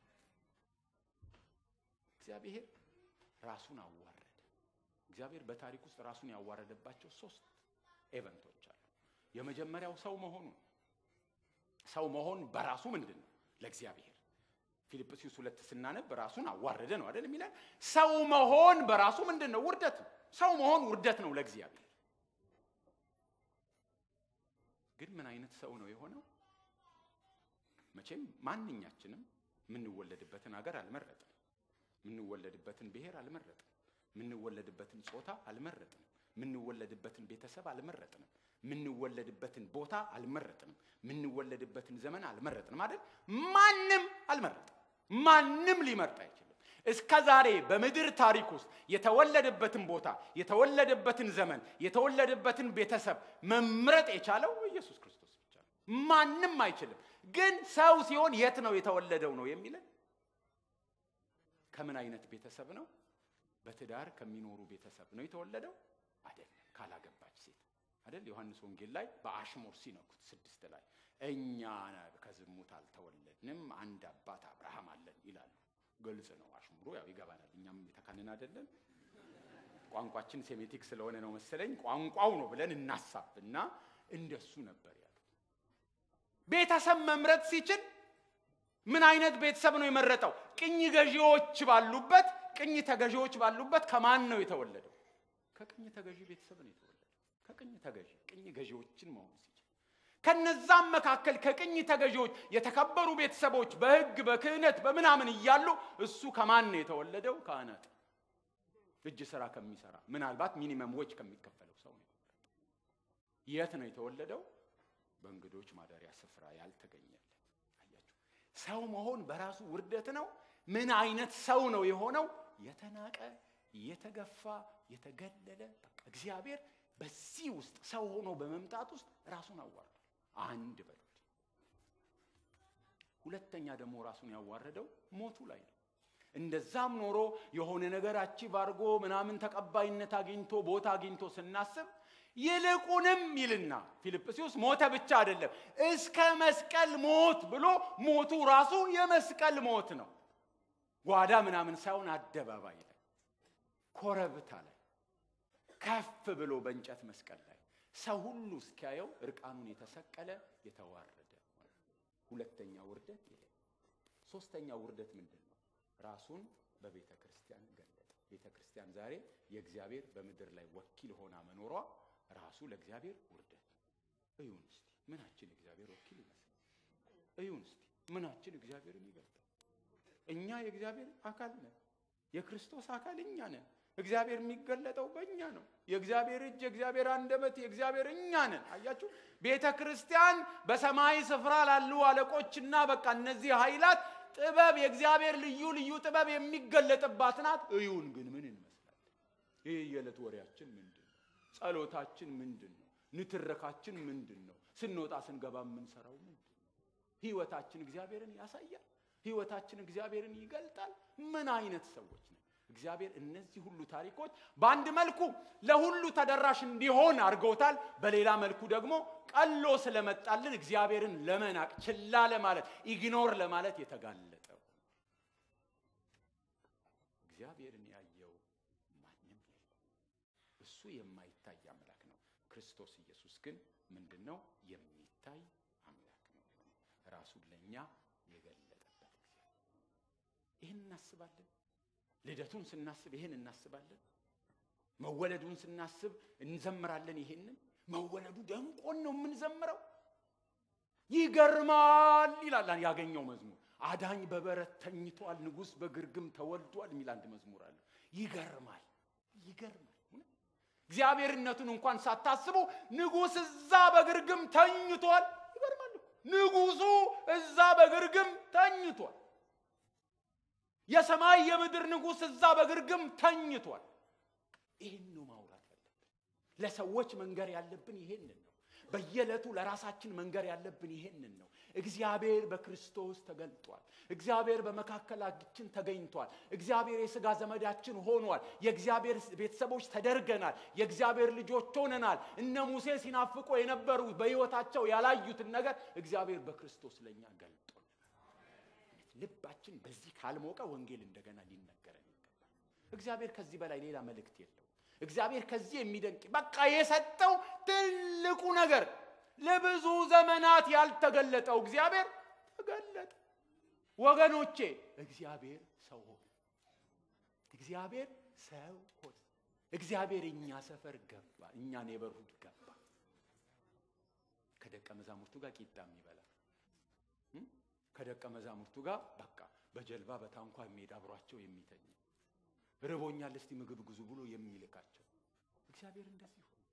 እግዚአብሔር ራሱን አዋረደ። እግዚአብሔር በታሪክ ውስጥ ራሱን ያዋረደባቸው ሶስት ኤቨንቶች አሉ። የመጀመሪያው ሰው መሆኑ ሰው መሆን በራሱ ምንድን ነው ለእግዚአብሔር ፊልጵስዩስ ሁለት ስናነብ ራሱን አዋረደ ነው አይደል የሚለን ሰው መሆን በራሱ ምንድን ነው ውርደት ነው ሰው መሆን ውርደት ነው ለእግዚአብሔር ግን ምን አይነት ሰው ነው የሆነው? መቼም ማንኛችንም የምንወለድበትን ሀገር አልመረጥም። የምንወለድበትን ብሔር አልመረጥም። የምንወለድበትን ጾታ አልመረጥንም። የምንወለድበትን ቤተሰብ አልመረጥንም። የምንወለድበትን ቦታ አልመረጥንም። የምንወለድበትን ዘመን አልመረጥንም አይደል? ማንም አልመረጥም። ማንም ሊመርጥ አይችልም። እስከ ዛሬ በምድር ታሪክ ውስጥ የተወለደበትን ቦታ፣ የተወለደበትን ዘመን፣ የተወለደበትን ቤተሰብ መምረጥ የቻለው ኢየሱስ ክርስቶስ ብቻ ነው። ማንም አይችልም። ግን ሰው ሲሆን የት ነው የተወለደው ነው የሚለን? ከምን አይነት ቤተሰብ ነው? በትዳር ከሚኖሩ ቤተሰብ ነው የተወለደው አይደለም። ካላገባች ሴት አይደል? ዮሐንስ ወንጌል ላይ በአሽሙር ሲነኩት ስድስት ላይ እኛ ከዝሙት አልተወለድንም አንድ አባት አብርሃም አለን ይላሉ። ግልጽ ነው አሽሙሩ፣ ያው ይገባናል። እኛም የተካንን አይደለን። ቋንቋችን ሴሜቲክ ስለሆነ ነው መሰለኝ ቋንቋው ነው ብለን እናሳብና እንደሱ ነበር ያሉት። ቤተሰብ መምረጥ ሲችል ምን አይነት ቤተሰብ ነው የመረጠው? ቅኝ ገዢዎች ባሉበት ቅኝ ተገዢዎች ባሉበት ከማን ነው የተወለደው? ከቅኝ ተገዢ ቤተሰብ ነው የተወለደው። ከቅኝ ተገዢ ቅኝ ገዢዎችን መሆን ሲችል ከነዛም መካከል ከቅኝ ተገዢዎች የተከበሩ ቤተሰቦች በሕግ በክህነት በምናምን እያሉ እሱ ከማን ነው የተወለደው? ከአናጢ እጅ ስራ ከሚሰራ ምናልባት ሚኒመም ዌጅ ከሚከፈለው ሰው ነው የተወለደው። የት ነው የተወለደው? በእንግዶች ማደሪያ ስፍራ ያልተገኘለት። አያችሁ፣ ሰው መሆን በራሱ ውርደት ነው። ምን አይነት ሰው ነው የሆነው? የተናቀ የተገፋ የተገለለ። በቃ እግዚአብሔር በዚህ ውስጥ ሰው ሆኖ በመምጣት ውስጥ ራሱን አዋርዷል። አንድ በሉት። ሁለተኛ ደግሞ ራሱን ያዋረደው ሞቱ ላይ ነው። እንደዛም ኖሮ የሆነ ነገር አቺቭ አድርጎ ምናምን ተቀባይነት አግኝቶ ቦታ አግኝቶ ስናስብ ይልቁንም ይልና ፊልጵስዩስ ሞተ ብቻ አይደለም እስከ መስቀል ሞት ብሎ ሞቱ ራሱ የመስቀል ሞት ነው። ጓዳ ምናምን ሳይሆን አደባባይ ላይ ኮረብታ ላይ ከፍ ብሎ በእንጨት መስቀል ላይ ሰው ሁሉ እስኪያየው እርቃኑን የተሰቀለ የተዋረደ ሁለተኛ ውርደት ይሄ። ሶስተኛ ውርደት ምንድን ነው? ራሱን በቤተ ክርስቲያን ገለጠ። ቤተ ክርስቲያን ዛሬ የእግዚአብሔር በምድር ላይ ወኪል ሆና መኖሯ ራሱ ለእግዚአብሔር ውርደት ነው። እዩን እስቲ ምናችን እግዚአብሔር ወኪል ይመስል? እዩን እስቲ ምናችን እግዚአብሔርን ይገልጣል? እኛ የእግዚአብሔር አካል ነን። የክርስቶስ አካል እኛ ነን። እግዚአብሔር የሚገለጠው በእኛ ነው። የእግዚአብሔር እጅ፣ የእግዚአብሔር አንደበት፣ የእግዚአብሔር እኛ ነን። አያችሁ፣ ቤተ ክርስቲያን በሰማይ ስፍራ ላሉ አለቆችና በቃ እነዚህ ኃይላት ጥበብ የእግዚአብሔር ልዩ ልዩ ጥበብ የሚገለጥባት ናት። እዩን ግን ምን እንመስላለን? ይህ የዕለት ወሬያችን ምንድን ነው? ጸሎታችን ምንድን ነው? ንትረካችን ምንድን ነው? ስንወጣ ስንገባ የምንሰራው ምንድን ነው? ህይወታችን እግዚአብሔርን ያሳያል። ህይወታችን እግዚአብሔርን ይገልጣል። ምን አይነት ሰዎች ነው? እግዚአብሔር እነዚህ ሁሉ ታሪኮች በአንድ መልኩ ለሁሉ ተደራሽ እንዲሆን አድርገውታል። በሌላ መልኩ ደግሞ ቀሎ ስለመጣልን እግዚአብሔርን ለመናቅ ችላ ለማለት ኢግኖር ለማለት የተጋለጠው እግዚአብሔርን ያየው ማንም የለም። እሱ የማይታይ አምላክ ነው። ክርስቶስ ኢየሱስ ግን ምንድን ነው? የሚታይ አምላክ ነው። ራሱን ለእኛ የገለጠበት ጊዜ ይህን እናስባለን። ልደቱን ስናስብ ይሄን እናስባለን። መወለዱን ስናስብ እንዘምራለን። ይሄንን መወለዱ ደንቆን ነው የምንዘምረው። ይገርማል ይላል ያገኘው መዝሙር። አዳኝ በበረት ተኝቷል፣ ንጉሥ በግርግም ተወልዷል የሚል አንድ መዝሙር አለ። ይገርማል፣ ይገርማል። እግዚአብሔርነቱን እንኳን ሳታስቡ ንጉሥ እዛ በግርግም ተኝቷል። ይገርማል። ንጉሱ እዛ በግርግም ተኝቷል። የሰማይ የምድር ንጉሥ እዛ በግርግም ተኝቷል። ይህን ነው ማውራት ያለብን። ለሰዎች መንገር ያለብን ይሄንን ነው። በየዕለቱ ለራሳችን መንገር ያለብን ይሄንን ነው። እግዚአብሔር በክርስቶስ ተገልጧል። እግዚአብሔር በመካከላችን ተገኝቷል። እግዚአብሔር የሥጋ ዘመዳችን ሆኗል። የእግዚአብሔር ቤተሰቦች ተደርገናል። የእግዚአብሔር ልጆች ሆነናል። እነ ሙሴ ሲናፍቁ የነበሩት በሕይወታቸው ያላዩትን ነገር እግዚአብሔር በክርስቶስ ለእኛ ገልጧል። ልባችን በዚህ ካልሞቀ ወንጌል እንደገና ሊነገረን ይገባል። እግዚአብሔር ከዚህ በላይ ሌላ መልእክት የለው። እግዚአብሔር ከዚህ የሚደንቅ በቃ የሰጠው ትልቁ ነገር ለብዙ ዘመናት ያልተገለጠው እግዚአብሔር ተገለጠ። ወገኖቼ እግዚአብሔር ሰው ሆነ። እግዚአብሔር ሰው ሆነ። እግዚአብሔር እኛ ሰፈር ገባ። እኛ ኔበርሁድ ገባ። ከደቀ መዛሙርቱ ጋር ቂጣ የሚበላ እም? ከደቀ መዛሙርቱ ጋር በቃ በጀልባ በታንኳ የሚሄድ አብሯቸው የሚተኝ ርቦኛል እስቲ ምግብ ግዙ ብሎ የሚልካቸው እግዚአብሔር እንደዚህ ሆነ።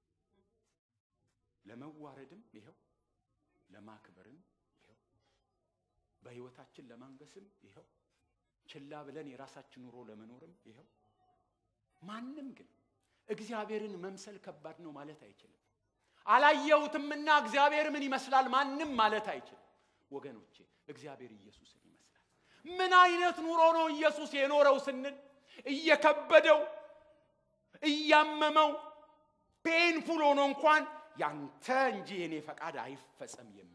ለመዋረድም ይኸው ለማክበርም ይኸው በሕይወታችን ለማንገስም ይኸው ችላ ብለን የራሳችን ኑሮ ለመኖርም ይኸው ማንም ግን እግዚአብሔርን መምሰል ከባድ ነው ማለት አይችልም። አላየሁትምና እግዚአብሔር ምን ይመስላል ማንም ማለት አይችልም። ወገኖቼ እግዚአብሔር ኢየሱስን ይመስላል። ምን አይነት ኑሮ ነው ኢየሱስ የኖረው ስንል እየከበደው እያመመው ፔንፉል ሆኖ እንኳን ያንተ እንጂ የኔ ፈቃድ አይፈጸም የሚል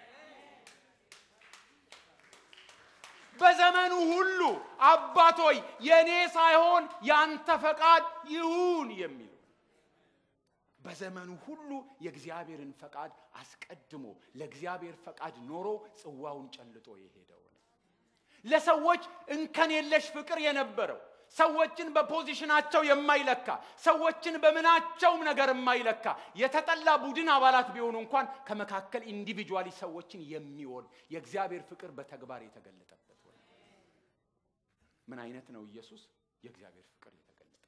በዘመኑ ሁሉ አባት ሆይ የእኔ ሳይሆን ያንተ ፈቃድ ይሁን የሚል በዘመኑ ሁሉ የእግዚአብሔርን ፈቃድ አስቀድሞ ለእግዚአብሔር ፈቃድ ኖሮ ጽዋውን ጨልጦ የሄደው ነው። ለሰዎች እንከን የለሽ ፍቅር የነበረው ሰዎችን በፖዚሽናቸው የማይለካ ሰዎችን በምናቸውም ነገር የማይለካ የተጠላ ቡድን አባላት ቢሆኑ እንኳን ከመካከል ኢንዲቪጁዋሊ ሰዎችን የሚወድ የእግዚአብሔር ፍቅር በተግባር የተገለጠበት ሆነ። ምን አይነት ነው ኢየሱስ? የእግዚአብሔር ፍቅር የተገለጠበት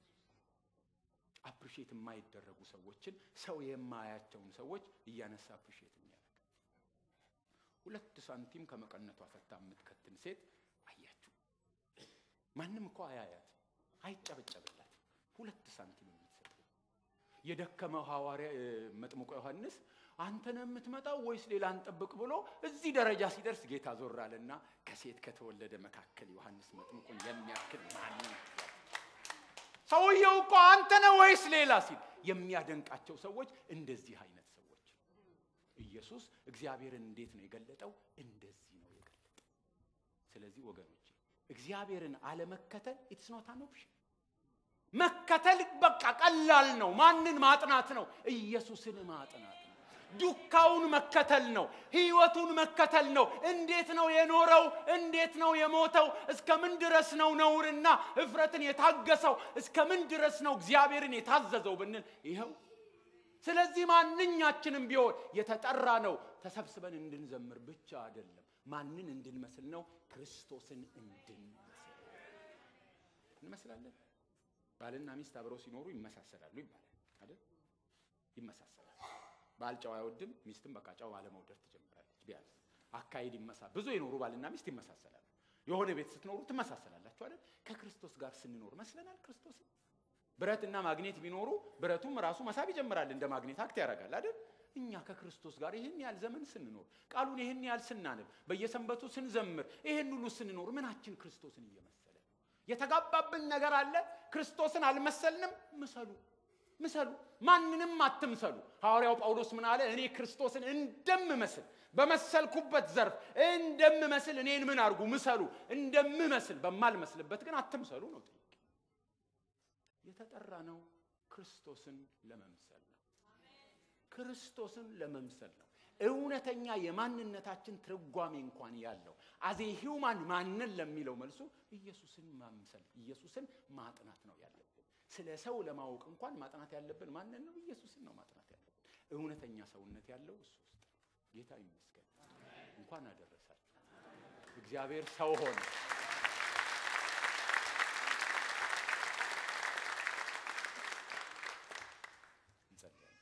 አፕሪሼት የማይደረጉ ሰዎችን ሰው የማያቸውን ሰዎች እያነሳ አፕሪሼት የሚያደርግ ሁለት ሳንቲም ከመቀነቷ ፈታ የምትከትን ሴት አያችሁ። ማንም እኮ አያያት፣ አይጨበጨብላት። ሁለት ሳንቲም የምትሰጥ የደከመው ሐዋርያ መጥምቆ ዮሐንስ አንተ ነው የምትመጣው ወይስ ሌላ እንጠብቅ ብሎ እዚህ ደረጃ ሲደርስ ጌታ ዞር አለና ከሴት ከተወለደ መካከል ዮሐንስ መጥምቁን የሚያክል ማንም ሰውየው እኮ አንተ ነው ወይስ ሌላ ሲል የሚያደንቃቸው ሰዎች እንደዚህ አይነት ሰዎች ኢየሱስ እግዚአብሔርን እንዴት ነው የገለጠው? እንደዚህ ነው የገለጠው። ስለዚህ ወገኖቼ እግዚአብሔርን አለመከተል ኢትስ ኖት አን ኦፕሽን። መከተል በቃ ቀላል ነው። ማንን ማጥናት ነው? ኢየሱስን ማጥናት ነው። ዱካውን መከተል ነው። ህይወቱን መከተል ነው። እንዴት ነው የኖረው? እንዴት ነው የሞተው? እስከ ምን ድረስ ነው ነውርና እፍረትን የታገሰው? እስከ ምን ድረስ ነው እግዚአብሔርን የታዘዘው ብንል ይኸው። ስለዚህ ማንኛችንም ቢሆን የተጠራ ነው ተሰብስበን እንድንዘምር ብቻ አይደለም። ማንን እንድንመስል ነው? ክርስቶስን እንድንመስል እንመስላለን። ባልና ሚስት አብረው ሲኖሩ ይመሳሰላሉ ይባላል አይደል? ይመሳሰላል። ባል ጨው አይወድም፣ ሚስትም በቃ ጨው አለመውደድ ትጀምራለች። ቢያንስ አካሄድ ይመሳ ብዙ የኖሩ ባልና ሚስት ይመሳሰላሉ። የሆነ ቤት ስትኖሩ ትመሳሰላላችሁ አይደል? ከክርስቶስ ጋር ስንኖር መስለናል ክርስቶስን። ብረትና ማግኔት ቢኖሩ ብረቱም ራሱ መሳብ ይጀምራል፣ እንደ ማግኔት አክት ያደርጋል አይደል? እኛ ከክርስቶስ ጋር ይህን ያህል ዘመን ስንኖር ቃሉን ይህን ያህል ስናነብ በየሰንበቱ ስንዘምር ይህን ሁሉ ስንኖር ምናችን ክርስቶስን እየመሰለ ነው? የተጋባብን ነገር አለ። ክርስቶስን አልመሰልንም። ምሰሉ ምሰሉ፣ ማንንም አትምሰሉ። ሐዋርያው ጳውሎስ ምን አለ? እኔ ክርስቶስን እንደምመስል በመሰልኩበት ዘርፍ እንደምመስል እኔን ምን አድርጉ? ምሰሉ። እንደምመስል በማልመስልበት ግን አትምሰሉ ነው ጥያቄ። የተጠራ ነው ክርስቶስን ለመምሰል ነው። ክርስቶስን ለመምሰል ነው። እውነተኛ የማንነታችን ትርጓሜ እንኳን ያለው አዜ ሂውማን ማንን ለሚለው መልሱ ኢየሱስን ማምሰል ኢየሱስን ማጥናት ነው ያለብን። ስለ ሰው ለማወቅ እንኳን ማጥናት ያለብን ማንን ነው? ኢየሱስን ነው ማጥናት ያለብን። እውነተኛ ሰውነት ያለው እሱ ውስጥ ነው። ጌታ ይመስገን። እንኳን አደረሳችሁ። እግዚአብሔር ሰው ሆነ። እንጸልያለን።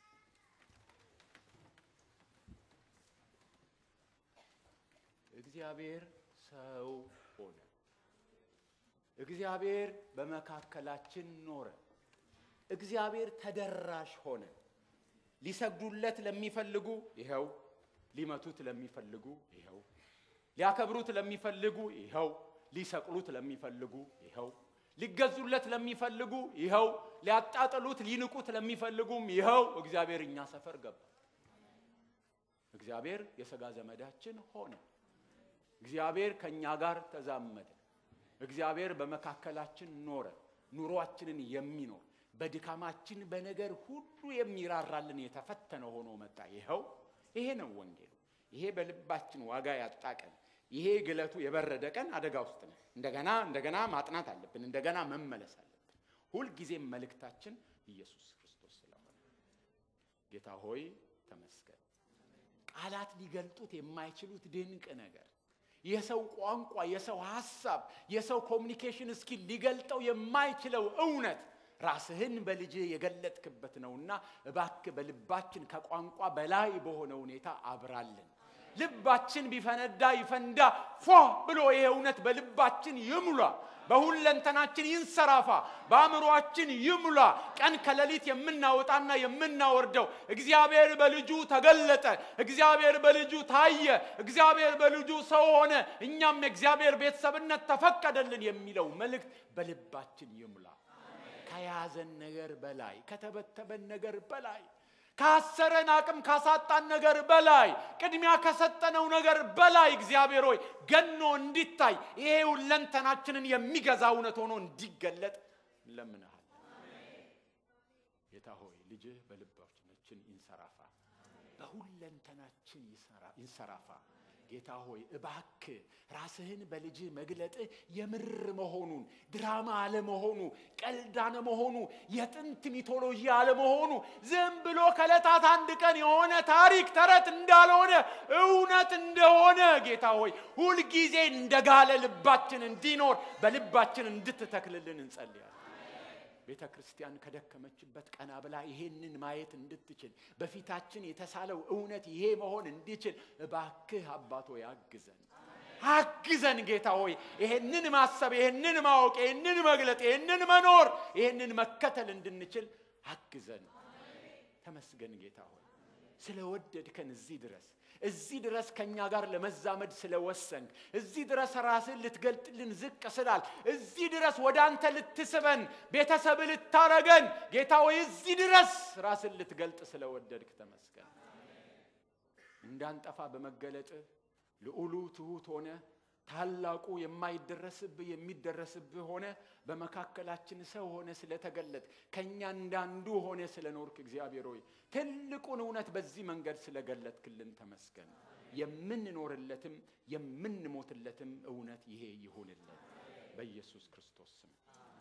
እግዚአብሔር ሰው ሆነ። እግዚአብሔር በመካከላችን ኖረ። እግዚአብሔር ተደራሽ ሆነ። ሊሰግዱለት ለሚፈልጉ ይኸው፣ ሊመቱት ለሚፈልጉ ይኸው፣ ሊያከብሩት ለሚፈልጉ ይኸው፣ ሊሰቅሉት ለሚፈልጉ ይኸው፣ ሊገዙለት ለሚፈልጉ ይኸው፣ ሊያጣጥሉት ሊንቁት ለሚፈልጉም ይኸው እግዚአብሔር እኛ ሰፈር ገባ። እግዚአብሔር የሥጋ ዘመዳችን ሆነ። እግዚአብሔር ከእኛ ጋር ተዛመደ። እግዚአብሔር በመካከላችን ኖረ። ኑሯችንን የሚኖር በድካማችን በነገር ሁሉ የሚራራልን የተፈተነ ሆኖ መጣ። ይኸው ይሄ ነው ወንጌሉ። ይሄ በልባችን ዋጋ ያጣ ቀን፣ ይሄ ግለቱ የበረደ ቀን አደጋ ውስጥ ነው። እንደገና እንደገና ማጥናት አለብን። እንደገና መመለስ አለብን። ሁልጊዜም መልእክታችን ኢየሱስ ክርስቶስ ስለሆነ ጌታ ሆይ ተመስገን። ቃላት ሊገልጡት የማይችሉት ድንቅ ነገር የሰው ቋንቋ፣ የሰው ሀሳብ፣ የሰው ኮሚኒኬሽን እስኪል ሊገልጠው የማይችለው እውነት ራስህን በልጅ የገለጥክበት ነውና እባክህ በልባችን ከቋንቋ በላይ በሆነ ሁኔታ አብራልን። ልባችን ቢፈነዳ ይፈንዳ ፎ ብሎ ይሄ እውነት በልባችን ይሙላ፣ በሁለንተናችን ይንሰራፋ፣ በአእምሯችን ይሙላ። ቀን ከሌሊት የምናወጣና የምናወርደው እግዚአብሔር በልጁ ተገለጠ፣ እግዚአብሔር በልጁ ታየ፣ እግዚአብሔር በልጁ ሰው ሆነ፣ እኛም የእግዚአብሔር ቤተሰብነት ተፈቀደልን የሚለው መልእክት በልባችን ይሙላ። ከያዘን ነገር በላይ ከተበተበን ነገር በላይ ካሰረን አቅም ካሳጣን ነገር በላይ ቅድሚያ ከሰጠነው ነገር በላይ እግዚአብሔር ሆይ ገኖ እንዲታይ ይሄ ሁለንተናችንን የሚገዛ እውነት ሆኖ እንዲገለጥ እንለምንሃል። ጌታ ሆይ ልጅህ በልባችን ይንሰራፋ፣ በሁለንተናችን ይንሰራፋ። ጌታ ሆይ እባክ ራስህን በልጅህ መግለጥህ የምር መሆኑን ድራማ አለመሆኑ ቀልድ አለመሆኑ የጥንት ሚቶሎጂ አለመሆኑ ዝም ብሎ ከዕለታት አንድ ቀን የሆነ ታሪክ ተረት እንዳልሆነ እውነት እንደሆነ ጌታ ሆይ ሁልጊዜ እንደጋለ ልባችን እንዲኖር በልባችን እንድትተክልልን እንጸልያለን። ቤተ ክርስቲያን ከደከመችበት ቀና ብላ ይሄንን ማየት እንድትችል በፊታችን የተሳለው እውነት ይሄ መሆን እንዲችል እባክህ አባቶ ያግዘን አግዘን ጌታ ሆይ ይሄንን ማሰብ ይሄንን ማወቅ ይሄንን መግለጥ ይሄንን መኖር ይሄንን መከተል እንድንችል አግዘን ተመስገን ጌታ ሆይ ስለወደድከን እዚህ ድረስ እዚህ ድረስ ከእኛ ጋር ለመዛመድ ስለወሰንክ እዚህ ድረስ ራስን ልትገልጥልን ዝቅ ስላል እዚህ ድረስ ወደ አንተ ልትስበን ቤተሰብ ልታረገን ጌታ ሆይ እዚህ ድረስ ራስን ልትገልጥ ስለወደድክ ተመስገን። እንዳንጠፋ በመገለጥ ልዑሉ ትሑት ሆነ ታላቁ የማይደረስብህ የሚደረስብህ ሆነ በመካከላችን ሰው ሆነ ስለተገለጥ ከእኛ እንዳንዱ ሆነ ስለኖርክ እግዚአብሔር ሆይ ትልቁን እውነት በዚህ መንገድ ስለገለጥክልን ተመስገን። የምንኖርለትም የምንሞትለትም እውነት ይሄ ይሁንልን በኢየሱስ ክርስቶስ ስም